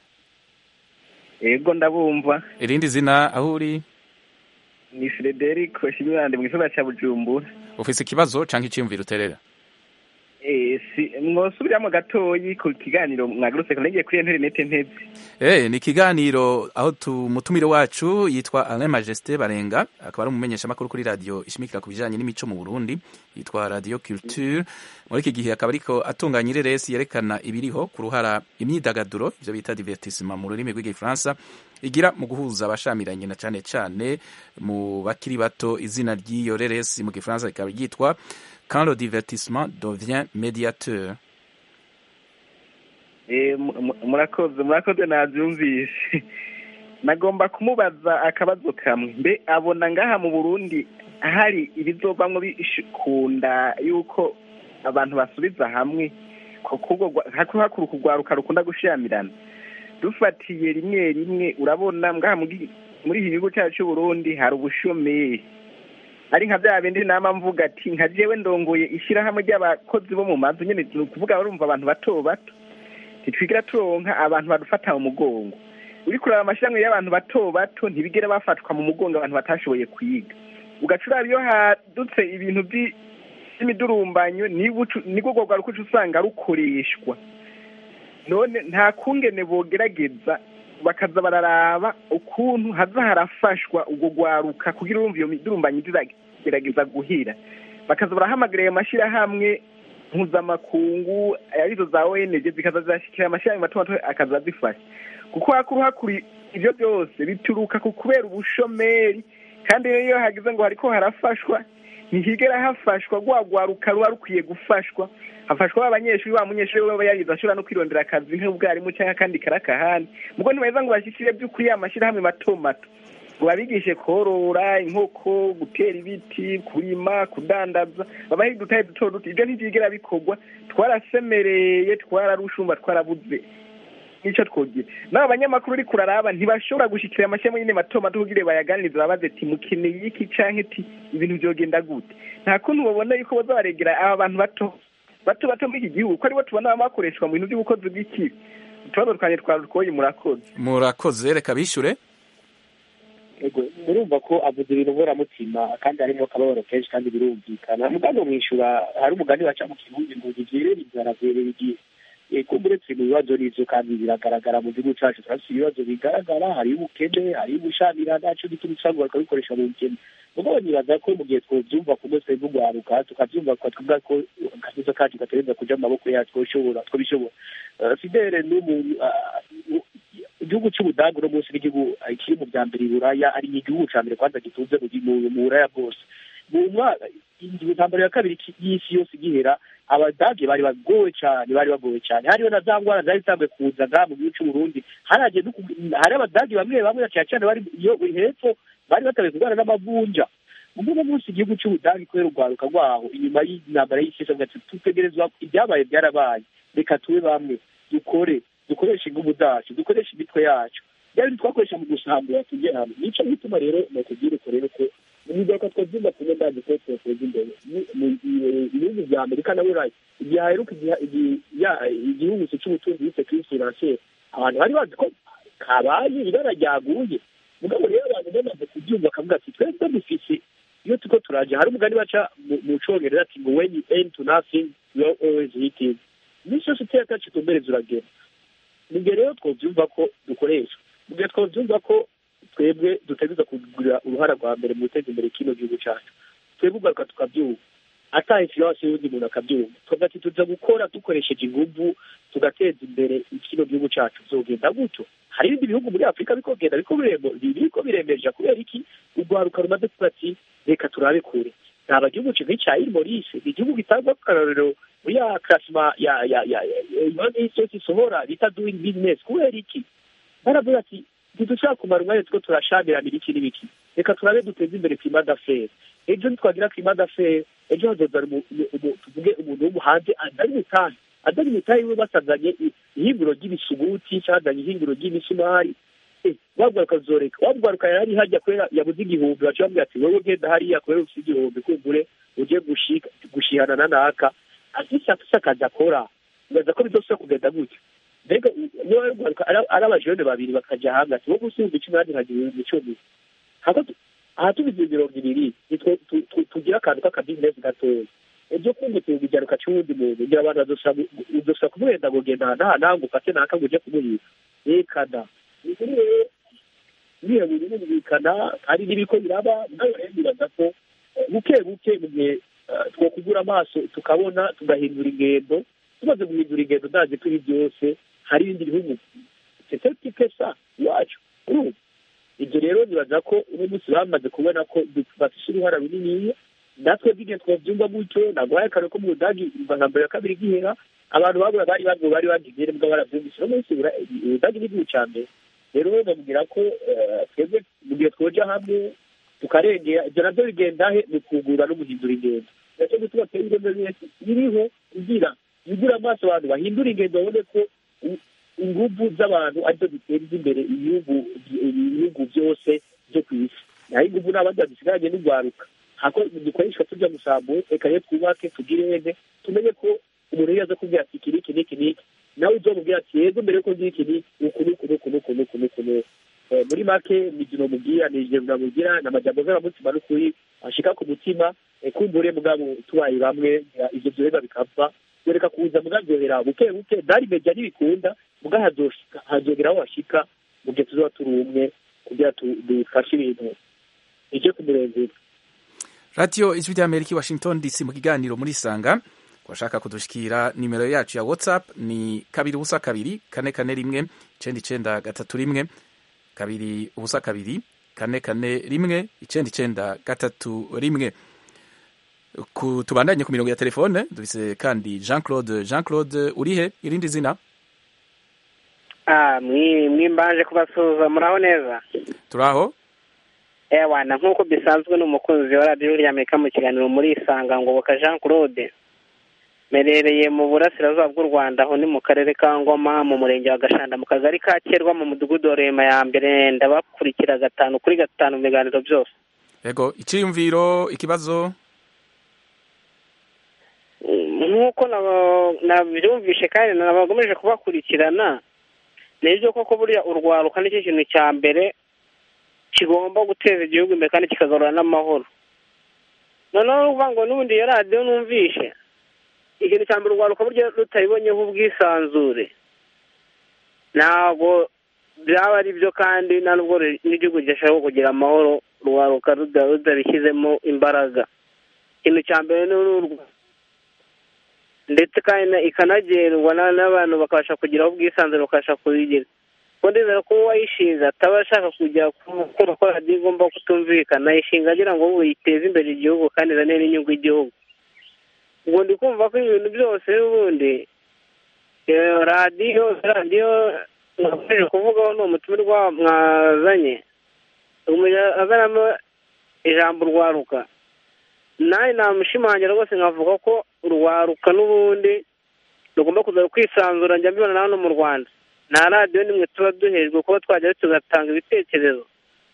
yego ndabumva irindi zina aho uri ni frederic shimibande mu gisagara cya bujumbura ufise ikibazo canke iciyumviro uterera Eh, si mwosubiramo gatoyi ku kiganiro mwagarutse nagiye kuri interinete nteze Eh, ni ikiganiro aho tumutumire wacu yitwa Alain Majesté Barenga akaba ari umumenyesha makuru kuri radio ishimikira ku bijanye n'imico mu Burundi yitwa Radio Culture muri iki gihe akaba ariko atunganya ireresi yerekana ibiriho ku ruhara imyidagaduro ivyo bita divertissement mu rurimi rw'igifaransa igira mu guhuza abashamiranye na cane cane mu bakiri bato izina ry'iyo reresi mu gifaransa rikaba ryitwa Quand le divertissement devient médiateur Eh, mu- mu- murakoze murakoze nabyumvise nagomba kumubaza akabazo kamwe mbe abona ngaha mu burundi hari ibizovamwo bikunda yuko abantu basubiza hamwe kuko hakuru kugwaruka rukunda gushamirana dufatiye rimwe rimwe urabona ngaha mu gi- muri iki gihugu cyacu cy'uburundi hari ubushomeri ari nka bya bindi nama mvuga ati nka jewe ndongoye ishyirahamwe ry'abakozi bo mu mazu nyine ni ukuvuga barumva abantu bato bato ntitwigira turonka abantu badufata mu mugongo uri kureba amashyirahamwe y'abantu bato bato ntibigera bafatwa mu mugongo abantu batashoboye kwiga ugaca uraba iyo hadutse ibintu by'i- by'imidurumbanyo nibwo ucu- nibwo urwo rwaruka uca usanga rukoreshwa none nta kungene bogerageza bakaza bararaba ukuntu haza harafashwa urwo rwaruka kugira urumva iyo midurumbanyo iragerageza guhira bakaza barahamagara ayo mashyirahamwe mpuzamakungu arizo za ONG zikaza zirashyikira amashyirahamwe mato mato akaza azifasha kuko hakuru hakuri ibyo byose bituruka ku kubera ubushomeri kandi iyo hagize ngo hariko harafashwa ntihigera hafashwa rwa rwaruka ruba rukwiye gufashwa hafashwa ba banyeshuri wa munyeshuri we yarize ashobora no kwirondera akazi nk'ubwarimu cyangwa akandi karakahani mugo ntibaheza ngo bashyikire by'ukuri ya mashyirahamwe mato mato ngo babigishe korora inkoko gutera ibiti kurima kudandaza babahe udutahe duto duto ibyo ntibyigera bikorwa twarasemereye twararushumba twarabuze nicyo twogira n'aba banyamakuru uri kuraraba ntibashobora gushyikira amashyirahamwe nyine mato mato kugira bayaganirize babaze ati mukeneye iki canke ati ibintu byogenda gute nta kuntu babona yuko baza baregera aba bantu bato bato bato muri iki gihugu ko aribo tubona baba bakoreshwa mu bintu by'ubukozi bw'ikibi utubazo twanjye twarukoye murakoze murakoze reka bishure Ego, murumva ko avuze ibintu mburamutima kandi harimo akababaro kenshi kandi birumvikana mugani umwishyura hari umugani baca mu kirundi ngo ntibyerere inzara byerera igihe ego uretse mu bibazo n'ivyo kandi biragaragara mu gihugu cacu turafise ibibazo bigaragara hariyo ubukene hariyo ubushamira naco gituma usanga bakabikoresha mu bukene mugabo nibaza ko mu gihe twovyumva kumwe twebwe urwaruka tukavyumva tukavuga ko akazizo kacu gatereza kuja mu maboko yacu twoshobora twobishobora Eh, fidele n'umuntu ah, igihugu cy'ubudage uno munsi n'igihugu eh, kiri mu bya mbere i buraya ari igihugu ca mbere kwanza gitunze mu mu- mu buraya bwose mu mwaka intambara ya kabiri ki- y'isi yose igihera abadage bari bagowe cyane bari bagowe cyane hariyo na za ngwara zari zitanguye kuza ngaha mu gihugu c'uburundi haragiye no ku- hari abadage bamwe bamwe cyane cyane bari iyo hepfo bari batanguye kurwara n'amavunja ubwo uno munsi igihugu cy'ubudage kubera urwaruka rwaho inyuma y'intambara y'isi yose avuga ati dutegerezwa ibyabaye byarabaye reka tube bamwe dukore dukoreshe ingufu zacu dukoreshe imitwe yacu byaba ibintu twakoresha mu gusambura tujye hamwe nico gituma rero nakubwira uko rero ko ibigaruka twabyumva tumwe ndazi ko twateza imbere Ni- mu- i- ibihugu bya amerika na burayi igihe haheruka igihe- igihe- ya- igihugu cy'ubutunzi bise kuri financiere abantu bari bazi ko kabaye ibara ryaguye mugabo rero abantu bamaze kubyumva bakavuga ati twebwe dufise iyo turiko turaja hari umugani baca mu- mu congereza ati ngo when you aim to nothing you are always hitting iminsi yose uteye atacu utumbereza uragera mu gihe rero twovyumva ko dukoresha mu gihe twovyumva ko twebwe dutegereza kugurira uruhara rwa mbere mu guteza imbere kino gihugu cyacu twebwe ugaruka tukabyumva ata influence y'undi muntu akabyumva tukavuga ati tuza gukora dukoresheje inguvu tugateza imbere kino gihugu cyacu bizogenda gutyo hari ibindi bihugu muri afurika biriko bigenda biriko biremo- biriko biremeja kubera iki urwaruka rumaze kuvuga ati reka turabe kure naba gihugu kimwe cya ilmorise ni igihugu gitangwa akarorero muri ya klasima ya ya ya imana y'isi yose isohora bita doing business kubera iki baravuga ati ntidushobora kumara umwanya two turashamirana iki n'ibiki reka turabe duteze imbere klima d'affaires ejo nitwagira klima d'affaires ejo hazoza umu- umu- umu- tuvuge umuntu w'umuhanzi adari mutahe adari mutahe we basazanye i- ihinguro ry'ibisuguti cyazanye ihinguro ry'imisumari Eh, wabwaruka zoreka wabwaruka yari hajya kubera yabuze igihumbi baca bamubwira ati wowe genda hariya kubera ufite igihumbi kumbure uje gushika gushihana na naka afise afise akazi akora ubaza ko bizosubira kugenda gutyo mbega niba barwaruka ari abajene babiri bakaja hamwe ati wowe usumba icumi nanjye nkagira ibihumbi icumi hako tu- aha tubize mirongo ibiri nitwe tu- tu- tugira akantu k'akabizinesi gatoya ibyo kumva igiharuka cy'uwundi muntu ngira abantu bazosubira kumuhenda ngo genda aha n'aha nawe ngo ufate naka ngo uje kumuyika rekana ni kuri rero biriya bintu birumvikana hari n'ibiko biraba nawe rero nibaza ko eh, buke buke mu gihe eh, twokugura amaso tukabona tugahindura ingendo tumaze guhindura ingendo ndazi turi byose hari ibindi bihugu teteti pesa iwacu urumva ibyo rero nibaza ko uno munsi bamaze kubona ko du- bafise uruhara runiniya natwe bw'igihe twabyumva gutyo naguhaye akarere ko mu budagi nka mbere ya kabiri gihera abantu babura bari babwo bari bagiye mbwa baravyumvise uno munsi Bura- ubudagi ni igihugu ca mbere rero bamubwira ko eh, twebwe mu gihe twoja hamwe tukarengera ibyo navyo bigenda he ni kugura no guhindura ingendo nacyo gituma twebwe ingendo iriho kugira yugura amaso abantu bahindura ingendo babone ko u- inguvu z'abantu arizo ziteza imbere ibihugu ibihugu byose byo ku isi naho inguvu n'abandi badisigaranye n'urwaruka hako dukoreshwa tujya gusambura reka rero twubake tugire hene tumenye ko umuntu iyo aza kubwira ati iki n'iki n'iki n'iki nawe uzomubwira ati yego mbere yuko ngira iki n'iki uku n'uku n'uku n'uku n'uku n'uku n'uku Eh, muri make imikino mubwira ni ijambo namubwira ni amajambo z'abamutima n'ukuri ashika ku mutima eh, kumbure mugabo tubaye bamwe eh, ivyo vyoheza bikava yoreka kuza mugavyohera buke buke dari meja ntibikunda muga hazoshika hazogera aho hashika mu gihe tuzoba turi umwe kugira tu- dufashe ibintu ije ku murengera radiyo ijwi ry'amerika i washington dc mu kiganiro muri sanga washaka kudushikira nimero yacu ya whatsapp ni kabiri ubusa kabiri kane kane rimwe icenda icenda gatatu rimwe kabiri ubusa kabiri kane kane rimwe icenda icenda gatatu rimwe ku tubandanye ku mirongo ya telefone dufise kandi jean claude jean claude urihe irindi zina Ah, mwi mwimbanje kubasuhuza muraho neza turaho ewana nk'uko bisanzwe ni umukunzi wa radiyo ry'amerika mu kiganiro muri isanga ngoboka jean claude merereye mu burasirazuba bw'u rwanda aho ni mu karere ka ngoma mu murenge wa gashanda mu kagari ka kerwa mu mudugudu wa rema ya mbere ndabakurikira gatanu kuri gatanu mu biganiro byose yego iciyumviro ikibazo nk'uko naba- nabyumvishe kandi nabagomeje kubakurikirana ni ibyo koko burya urwaruka nicyo kintu cya mbere kigomba guteza igihugu imbere kandi kikagarura n'amahoro noneho ni ukuvuga ngo n'ubundi iyo radiyo numvishe ikintu cya mbere urwaruka burya rutabibonyeho ubwisanzure ntabwo byaba ari byo kandi nta nubwo ru- n'igihugu gishobora kugira amahoro urwaruka ruda- rudabishyizemo imbaraga ikintu cya mbere ni urwa ndetse kandi na- ikanagendwa na- n'abantu bakabasha kugiraho ubwisanzure bakabasha kuyigira kuko ndizera ko uwayishinze ataba ashaka kujya ku- kumva ko radiyo igomba kutumvikana ayishinga agira ngo ubu yiteze imbere igihugu kandi izane n'inyungu igihugu ubwo ndi kumva ko ibintu byose n'ubundi eh, radiyo radiyo mwakomeje kuvugaho ni umutumirwa mwazanye umenya azanamo ijambo urwaruka nawe namushimangira rwose nkavuga ko urwaruka n'ubundi rugomba kuza kwisanzura njya mbibona na hano mu rwanda nta radiyo nimwe tuba duhejwe kuba twajya tugatanga ibitekerezo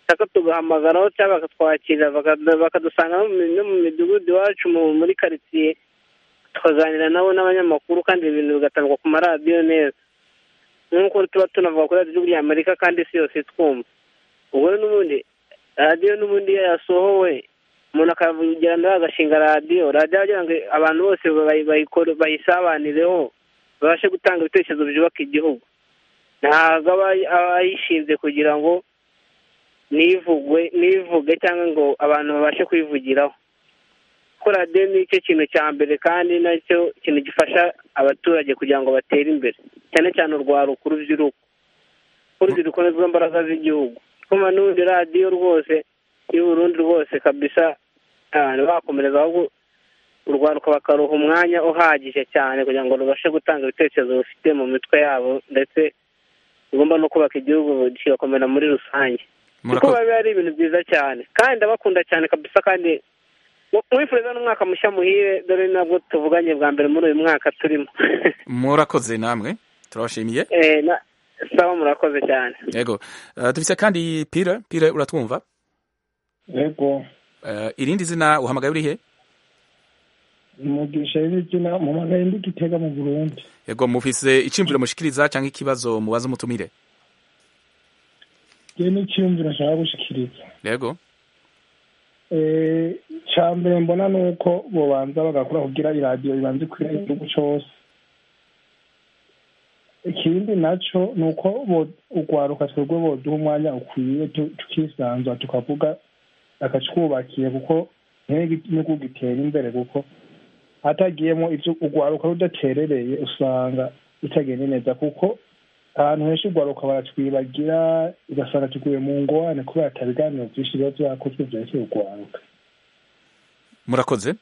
bashaka tugahamagaraho cyangwa bakatwakira bakadu- bakadusanga no mu- no mu midugudu iwacu mu- muri karitsiye tukaganira nabo n'abanyamakuru kandi ibintu bigatangwa ku maradiyo neza nk'uko tuba tunavuga kuri radiyo ya amerika kandi isi yose twumva ubwo rero n'ubundi radiyo n'ubundi iyo yasohowe umuntu akavugira nawe agashinga radiyo radiyo agira ngo abantu bose bayi- bayikore- bayisabanireho babashe gutanga ibitekerezo byubaka igihugu ntabwo aba aba ayishinze kugira ngo nivugwe nivuge cyangwa ngo abantu babashe kwivugiraho ko radiyo ni cyo kintu cya mbere kandi nacyo kintu gifasha abaturage kugira ngo batere imbere cyane cyane urwaruka urubyiruko urubyiruko ni rwo mbaraga z'igihugu kuma n'ubundi radiyo rwose y'uburundi rwose kabisa abantu bakomereza ahubwo urwaruka bakaruha umwanya uhagije cyane kugira ngo rubashe gutanga ibitekerezo bifite mu mitwe yabo ndetse rugomba no kubaka igihugu kigakomera muri rusange kuko Murakoze. biba ari ibintu byiza cyane kandi ndabakunda cyane kabisa kandi mwifuriza n'umwaka mushya muhire dore nabwo tuvuganye bwa mbere muri uyu mwaka turimo murakoze namwe turabashimiye Eh, na- sawa murakoze cyane yego Eh, dufise kandi pire pire uratwumva yego Eh, irindi zina uhamagaye urihe umugisha w'izina mpamagaye ndi gitega mu burundi yego mufise iciyumviro mushikiriza cyangwa ikibazo mubaza umutumire ngewe n'icyiyumviro nshaka gushikiriza yego Eh, icya mbere mbona ni uko bobanza bagakora kugira iradiyo ibanze ikwira igihugu cyose ikindi nacyo ni uko bo- urwaruka twebwe boduha umwanya ukwiye tu- tukisanzura tukavuga akatwubakiye kuko n'igihugu gitera imbere kuko hatagiyemo ibyo urwaruka rudaterereye usanga bitagenda neza kuko ahantu henshi urwaruka baratwibagira ugasanga tuguye mu ngorane kubera atabiganiro byinshi biba byakozwe byerekeye urwaruka murakoze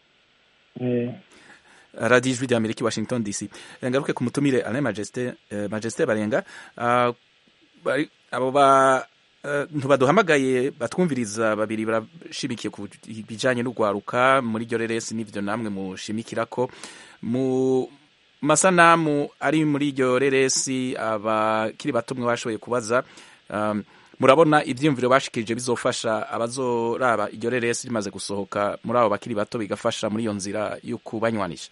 Eh, radiyo ijwi rya amerika i washington dc ngaruke ku mutumire alain majesté eh, majesté barenga Ah, bari- abo ba eh, ntibaduhamagaye batwumviriza babiri barashimikiye ku bijanye n'urwaruka muri ryo reresi n'ivyo namwe mushimikira ko mu masanamu ari muri iryo reresi abakiri bato mwe bashoboye kubaza um, murabona ivyiyumviro bashikirije bizofasha abazoraba iryo reresi rimaze gusohoka muri abo bakiri bato bigafasha muri iyo nzira yo kubanywanisha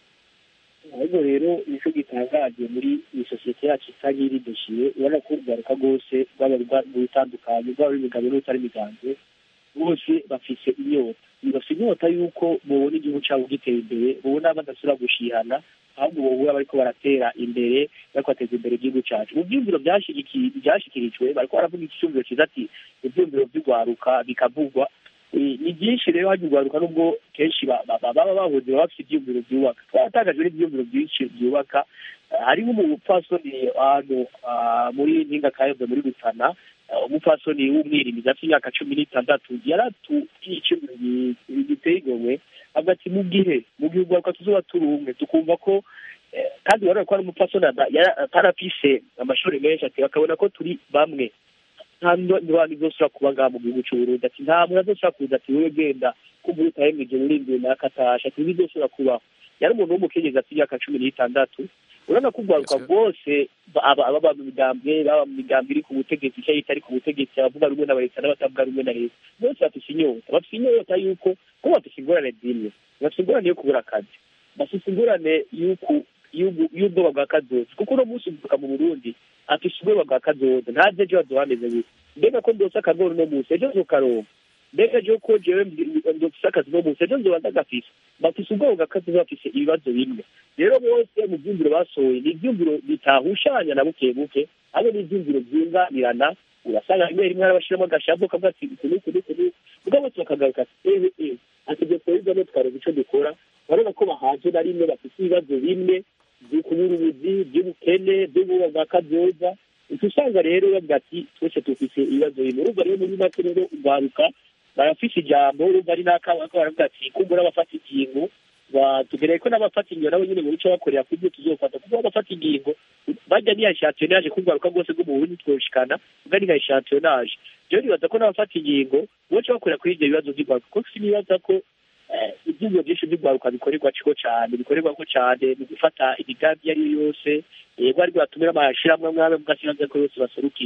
ahubwo rero nicyo gitangaje muri iyi sosiyete yacu isa nk'iridoshiye ubona ko urwaruka rwose rwaba rutandukanye rwaba imigabo n'utari imiganzo bose bafise inyota bafite inyota y'uko mubona igihugu cyabo gitera imbere mubona badasubira gushihana ahubwo bobuba bariko baratera imbere bariko bateza imbere igihugu cyacu mu byumviro byashigiki- byashikirijwe bariko baravuga icyumviro cyiza ati ibyumviro by'urwaruka bikavugwa Eh, ni byinshi rero hajya urwaruka nubwo kenshi ba- ba- ba- baba bahuze baba bafite ibyumviro byubaka twaratangajwe n'ibyumviro byinshi byubaka Eh, harimo umupfasoni ahantu ah, muri mpinga kayove muri rutana eh, umupfasoni w'umwirimizi afite imyaka cumi n'itandatu yaratubwiye icyumviro gi- giteye igomwe avuga ati mu gihe mu gihe urwaruka tuzoba turi umwe tukumva ko eh, kandi urabona ko ari umupfasoni ada- yara- atarafise amashuri menshi ati bakabona ko turi bamwe nta bantu izosubira kuba ngaha mu gihugu cy'uburundi ati nta muntu azosubira kuza ati wowe genda kumva utahembwe urindwi naka atasha ati ntibizosubira kubaho yari umuntu w'umukenyezi afite imyaka cumi n'itandatu urabona ko urwaruka rwose ba- aba aba mu migambwe baba mu migambwe iri ku butegetsi cyangwa itari ku butegetsi abavuga rumwe na leta n'abatavuga rumwe na leta bose bafite inyota bafite inyota y'uko ko bafite ingorane zimwe bafite ingorane yo kubura akazi bafite ingorane y'uku- y'ubu- y'ubwoba bwa kazoza kuko uno munsi uvuka mu burundi afite ubwoba bwa kazoza ntazi ejo hazoba hameze gute mbega ko ndose akagoro uno munsi ejo nzokaronka mbega ejo ko jewe ndofise akazi uno munsi ejo nzoba ndagafise bafise ubwoba bwa kazoza bafise ibibazo bimwe rero bose mu byumviro basohoye ni ibyumviro bitahushanya na buke buke ahubwo ni ibyumviro byunganirana urasanga rimwe rimwe harabashiramo agashavu kavuga ati uku n'uku n'uku n'uku ubwo bose bakagaruka ati ehe ehe ati ibyo twebwe tukareba icyo dukora urabona ko bahaje na rimwe bafite ibibazo bimwe by'ukubura ubuzi by'ubukene by'ubwoba bwa kazoza uca usanga rero bavuga ati twese dufite ibibazo bimwe urumva rero muri make rero urwaruka barafise ijambo urumva ari n'akabo bariko baravuga ati kumbura abafata ingingo tugereye ko n'abafata ingingo nabo nyine mu bice bakorera ku byo tuzofata kuko abafata ingingo bajya niya shampiyonage kurwaruka rwose rwo mu burundi twoshikana ubwo ni nka shampiyonage rero nibaza ko n'abafata ingingo boce bakorera kuri ibyo bibazo by'urwaruka kuko sinibaza ko eh, ibyumviro byinshi by'urwaruka bikorerwa ciko cyane bikorerwa ko cyane mu gufata imigambi iyo ari yo yose yego ari bwatumira amashirahamwe amwe amwe mugasigaza ko yose baserukirwa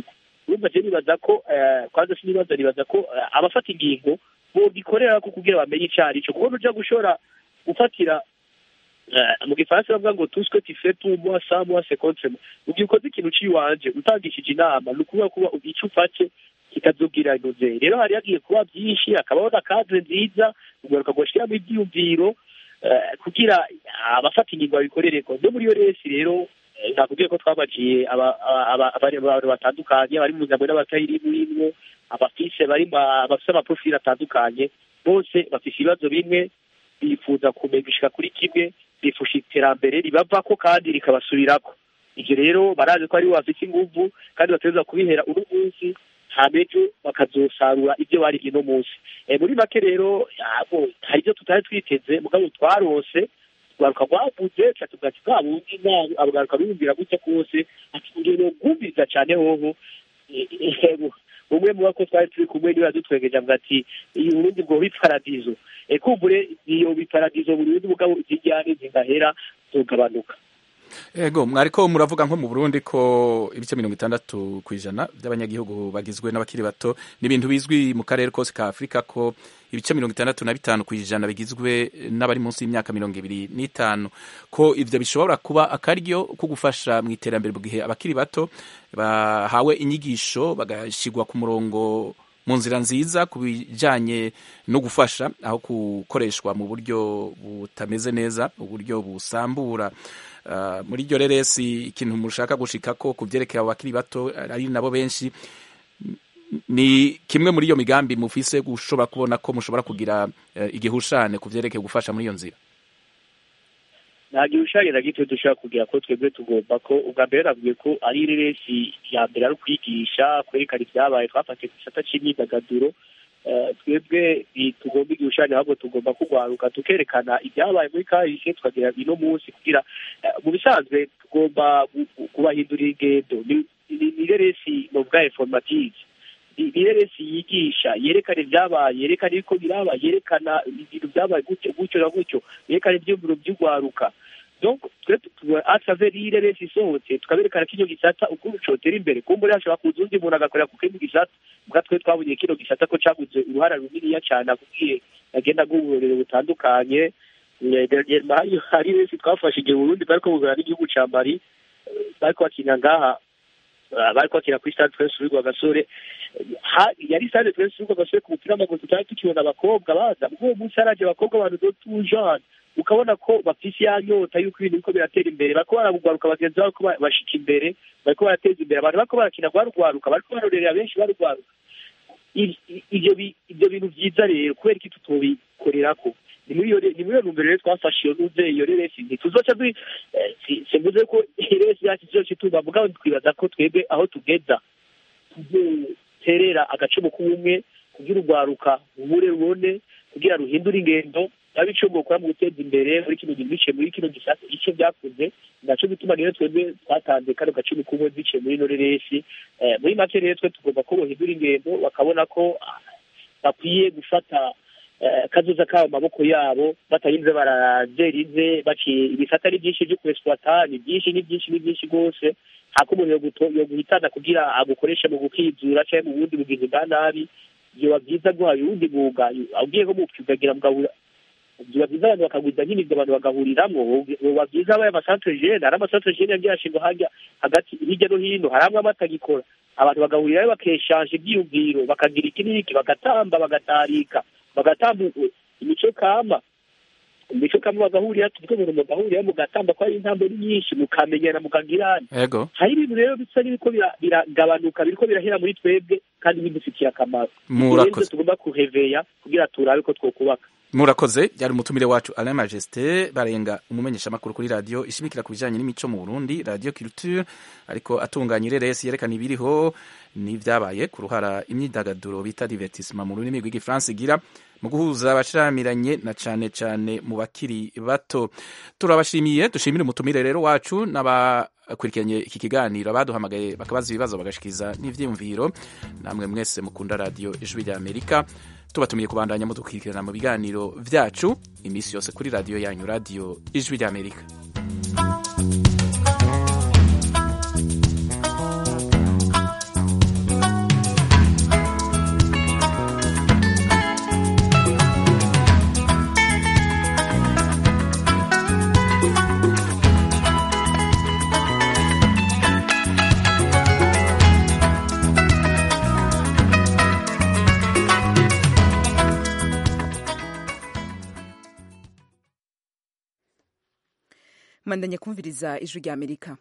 urumva je nibaza ko eh, kwanza sinibaza nibaza ko eh, abafata ingingo bogikorera ko kugira bamenye ico ari cyo kubona uja gushora gufatira eh, mu gifaransa bavuga ngo tout ce que tu fais pour moi sans moi c'est contre moi mu gihe ukoze ikintu ciwanje utangishije inama ni ukuvuga kuba ico ufate kikazogira inoze rero hari hagiye kuba byinshi hakabaho na kadre nziza ugaruka gushiramo ivyiyumviro eh, kugira abafata ingingo babikorereko no muri iyo resi rero eh, nakubwiye ko twabaciye aba- aba- aba- abari abantu batandukanye bari mu ngabo n'abatayiri murimwo abafise bari ma- bafise amaprofili atandukanye bose bafise ibibazo bimwe bifuza kumenya gushika kuri kimwe bifusha iterambere ribavako kandi rikabasubirako ivyo rero barazi ko ari bo bafise inguvu kandi bategerezwa kubihera uno munsi hama ejo bakazosarura ivyo barivye uno munsi Eh, muri make rero abo hari ivyo tutari twiteze mugabo twarose rwaruka rwavuze ca tuvuga ati bwa bundi nabi abagaruka biyumvira gutya kose ati ngeno bwumviriza cane hoho Eh, eh, umwe mu bako twari turi kumwe niwe yadutwengeje avuga ati iyi urundi bwo biparadizo Eh, kumbure iyo biparadizo buri bundi mugabo izijyane zigahera zogabanuka ego mwariko muravuga nko mu burundi ko ibice mirongo itandatu ku ijana by'abanyagihugu bagizwe n'abakiri bato ni ibintu bizwi mu karere kose ka afurika ko ibice mirongo itandatu na bitanu ku ijana bigizwe n'abari munsi y'imyaka mirongo ibiri n'itanu ko ivyo bishobora kuba akaryo ko gufasha mu iterambere mu gihe abakiri bato bahawe inyigisho bagashigwa ku murongo mu nzira nziza ku bijanye no gufasha aho gukoreshwa mu buryo butameze neza uburyo busambura Uh, muri iryo reresi ikintu mushaka gushika ko ku vyerekeye abo bakiri bato ari nabo benshi ni kimwe muri iyo migambi mufise gushobora kubona ko mushobora kugira uh, igihushane ku vyerekeye gufasha muri iyo nzira nta gihushanye na gito dushobora kugira ko twebwe tugomba ko ubwa mbere navuye ko ari reresi ya mbere ari ukwigisha kwerekana ibyabaye twafatiye ku gisata c'imyidagaduro Eh, twebwe tugomba igihushanye ahubwo tugomba kugwaruka tukerekana ibyabaye muri kahise tukagira ino munsi kugira eh, mu bisanzwe tugomba gu- gu- kubahindurira ingendo ni ni- ni reresi novuga informative ni ni reresi yigisha yerekana ibyabaye yerekana ibiko biraba yerekana ibintu byabaye gutyo gutyo na gutyo yerekana ivyumviro vy'ugwaruka donc twe atravers iyi reresi isohotse tukaberekana kino gisata ukuntu cotera imbere kumbure hashobora kuza undi muntu agakorera ku kindi gisata bwa twe twabonye kino gisata ko caguze uruhara runiniya cane akubwiye agenda bw'uburorero butandukanye Eh, dernier- hari hari resi twafashe igihe Burundi bariko bugana n'igihugu ca Mali eh, bariko bakina ngaha eh, bariko bakina kuri stade Prince Louis Rwagasore Ha- yari stade Prince Louis Rwagasore ku mupira w'amaguru tutari tukibona abakobwa baza muri uwo munsi haraje abakobwa abantu do tujane ukabona ko bafise ya nyota y'uko ibintu biriko biratera imbere bariko baragwaruka bagenzi babo ko ba- bashika imbere bariko barateza imbere abantu bariko barakina rwarugwaruka bariko barorerera benshi barugwaruka I- i- ivyo bi- ivyo bintu vyiza rero kubera iki tutobikorerako ni muri iyo re- ni muri iyo ntumbero rero twafashe iyo nuze iyo reresi ntituzoca dui eh, si- simvuze ko iresi yacu izoca ituma mugabo twibaza ko twebwe aho tugeza tuzoterera agacumu k'ubumwe kugira urwaruka rubure rubone kugira ruhindure ingendo yaba ico bwokora mu guteza imbere muri kino gihe biciye muri kino gisata ico vyakuze naco gituma rero twebwe twatanze kano gacumu k'ubumwe biciye muri ino reresi Eh, muri make rero twe tugomba ko bohindura ingendo bakabona ko ah, bakwiye gufata eh, kazoza kabo mu maboko yabo batarinze barajerize baciye ibisata ni byinshi byo kuexploita ni byinshi ni byinshi ni byinshi rwose hako umuntu yoguto- yoguhitana kugira agukoreshe mu gukizura canke mu bundi bugizi bwa nabi vyoba vyiza guhaye uwundi mwuga ugiye nko mu ukagira mugabura biba byiza abantu bakagwiza nk'imigwi abantu bagahuriramwo biba byiza abaye amasantere jene hari amasantere jene yagiye ashingwa hajya hagati hirya no hino hari amwe amatagikora abantu bagahurirayo bakeshanje ibyiyumviro bakagira iki n'iki bagatamba bagatarika bagatamba imico kama imico kama bagahurira tuvuge umuntu mugahurira mugatamba ko ari intambo ni nyinshi mukamenyana mukagirana ego hari ibintu rero bisa n'ibiko bira- biragabanuka biriko birahera muri twebwe kandi bidufitiye akamaro Murakoze. Ibyo rero tugomba kuheveya kugira turabe ko twokubaka murakoze yari umutumire wacu alain majesté barenga umumenyeshamakuru kuri radiyo ishimikira ku bijyanye n'imico mu burundi radiyo culture ariko atunganya ireresi yerekana ibiriho n'ibyabaye ku ruhara imyidagaduro bita divertissement mu rurimi rw'igifaransa igira mu guhuza abashiramiranye na cane cane mu bakiri bato turabashimiye dushimire umutumire rero wacu n'abakurikiranye iki kiganiro abaduhamagaye bakabaza ibibazo bagashikiriza n'ivyiyumviro namwe mwese mukunda radiyo ijwi rya amerika tubatumiye kubandanya mudukurikirana mu biganiro vyacu iminsi yose kuri radiyo yanyu radiyo ijwi rya amerika mandanye kumviriza ijwi rya amerika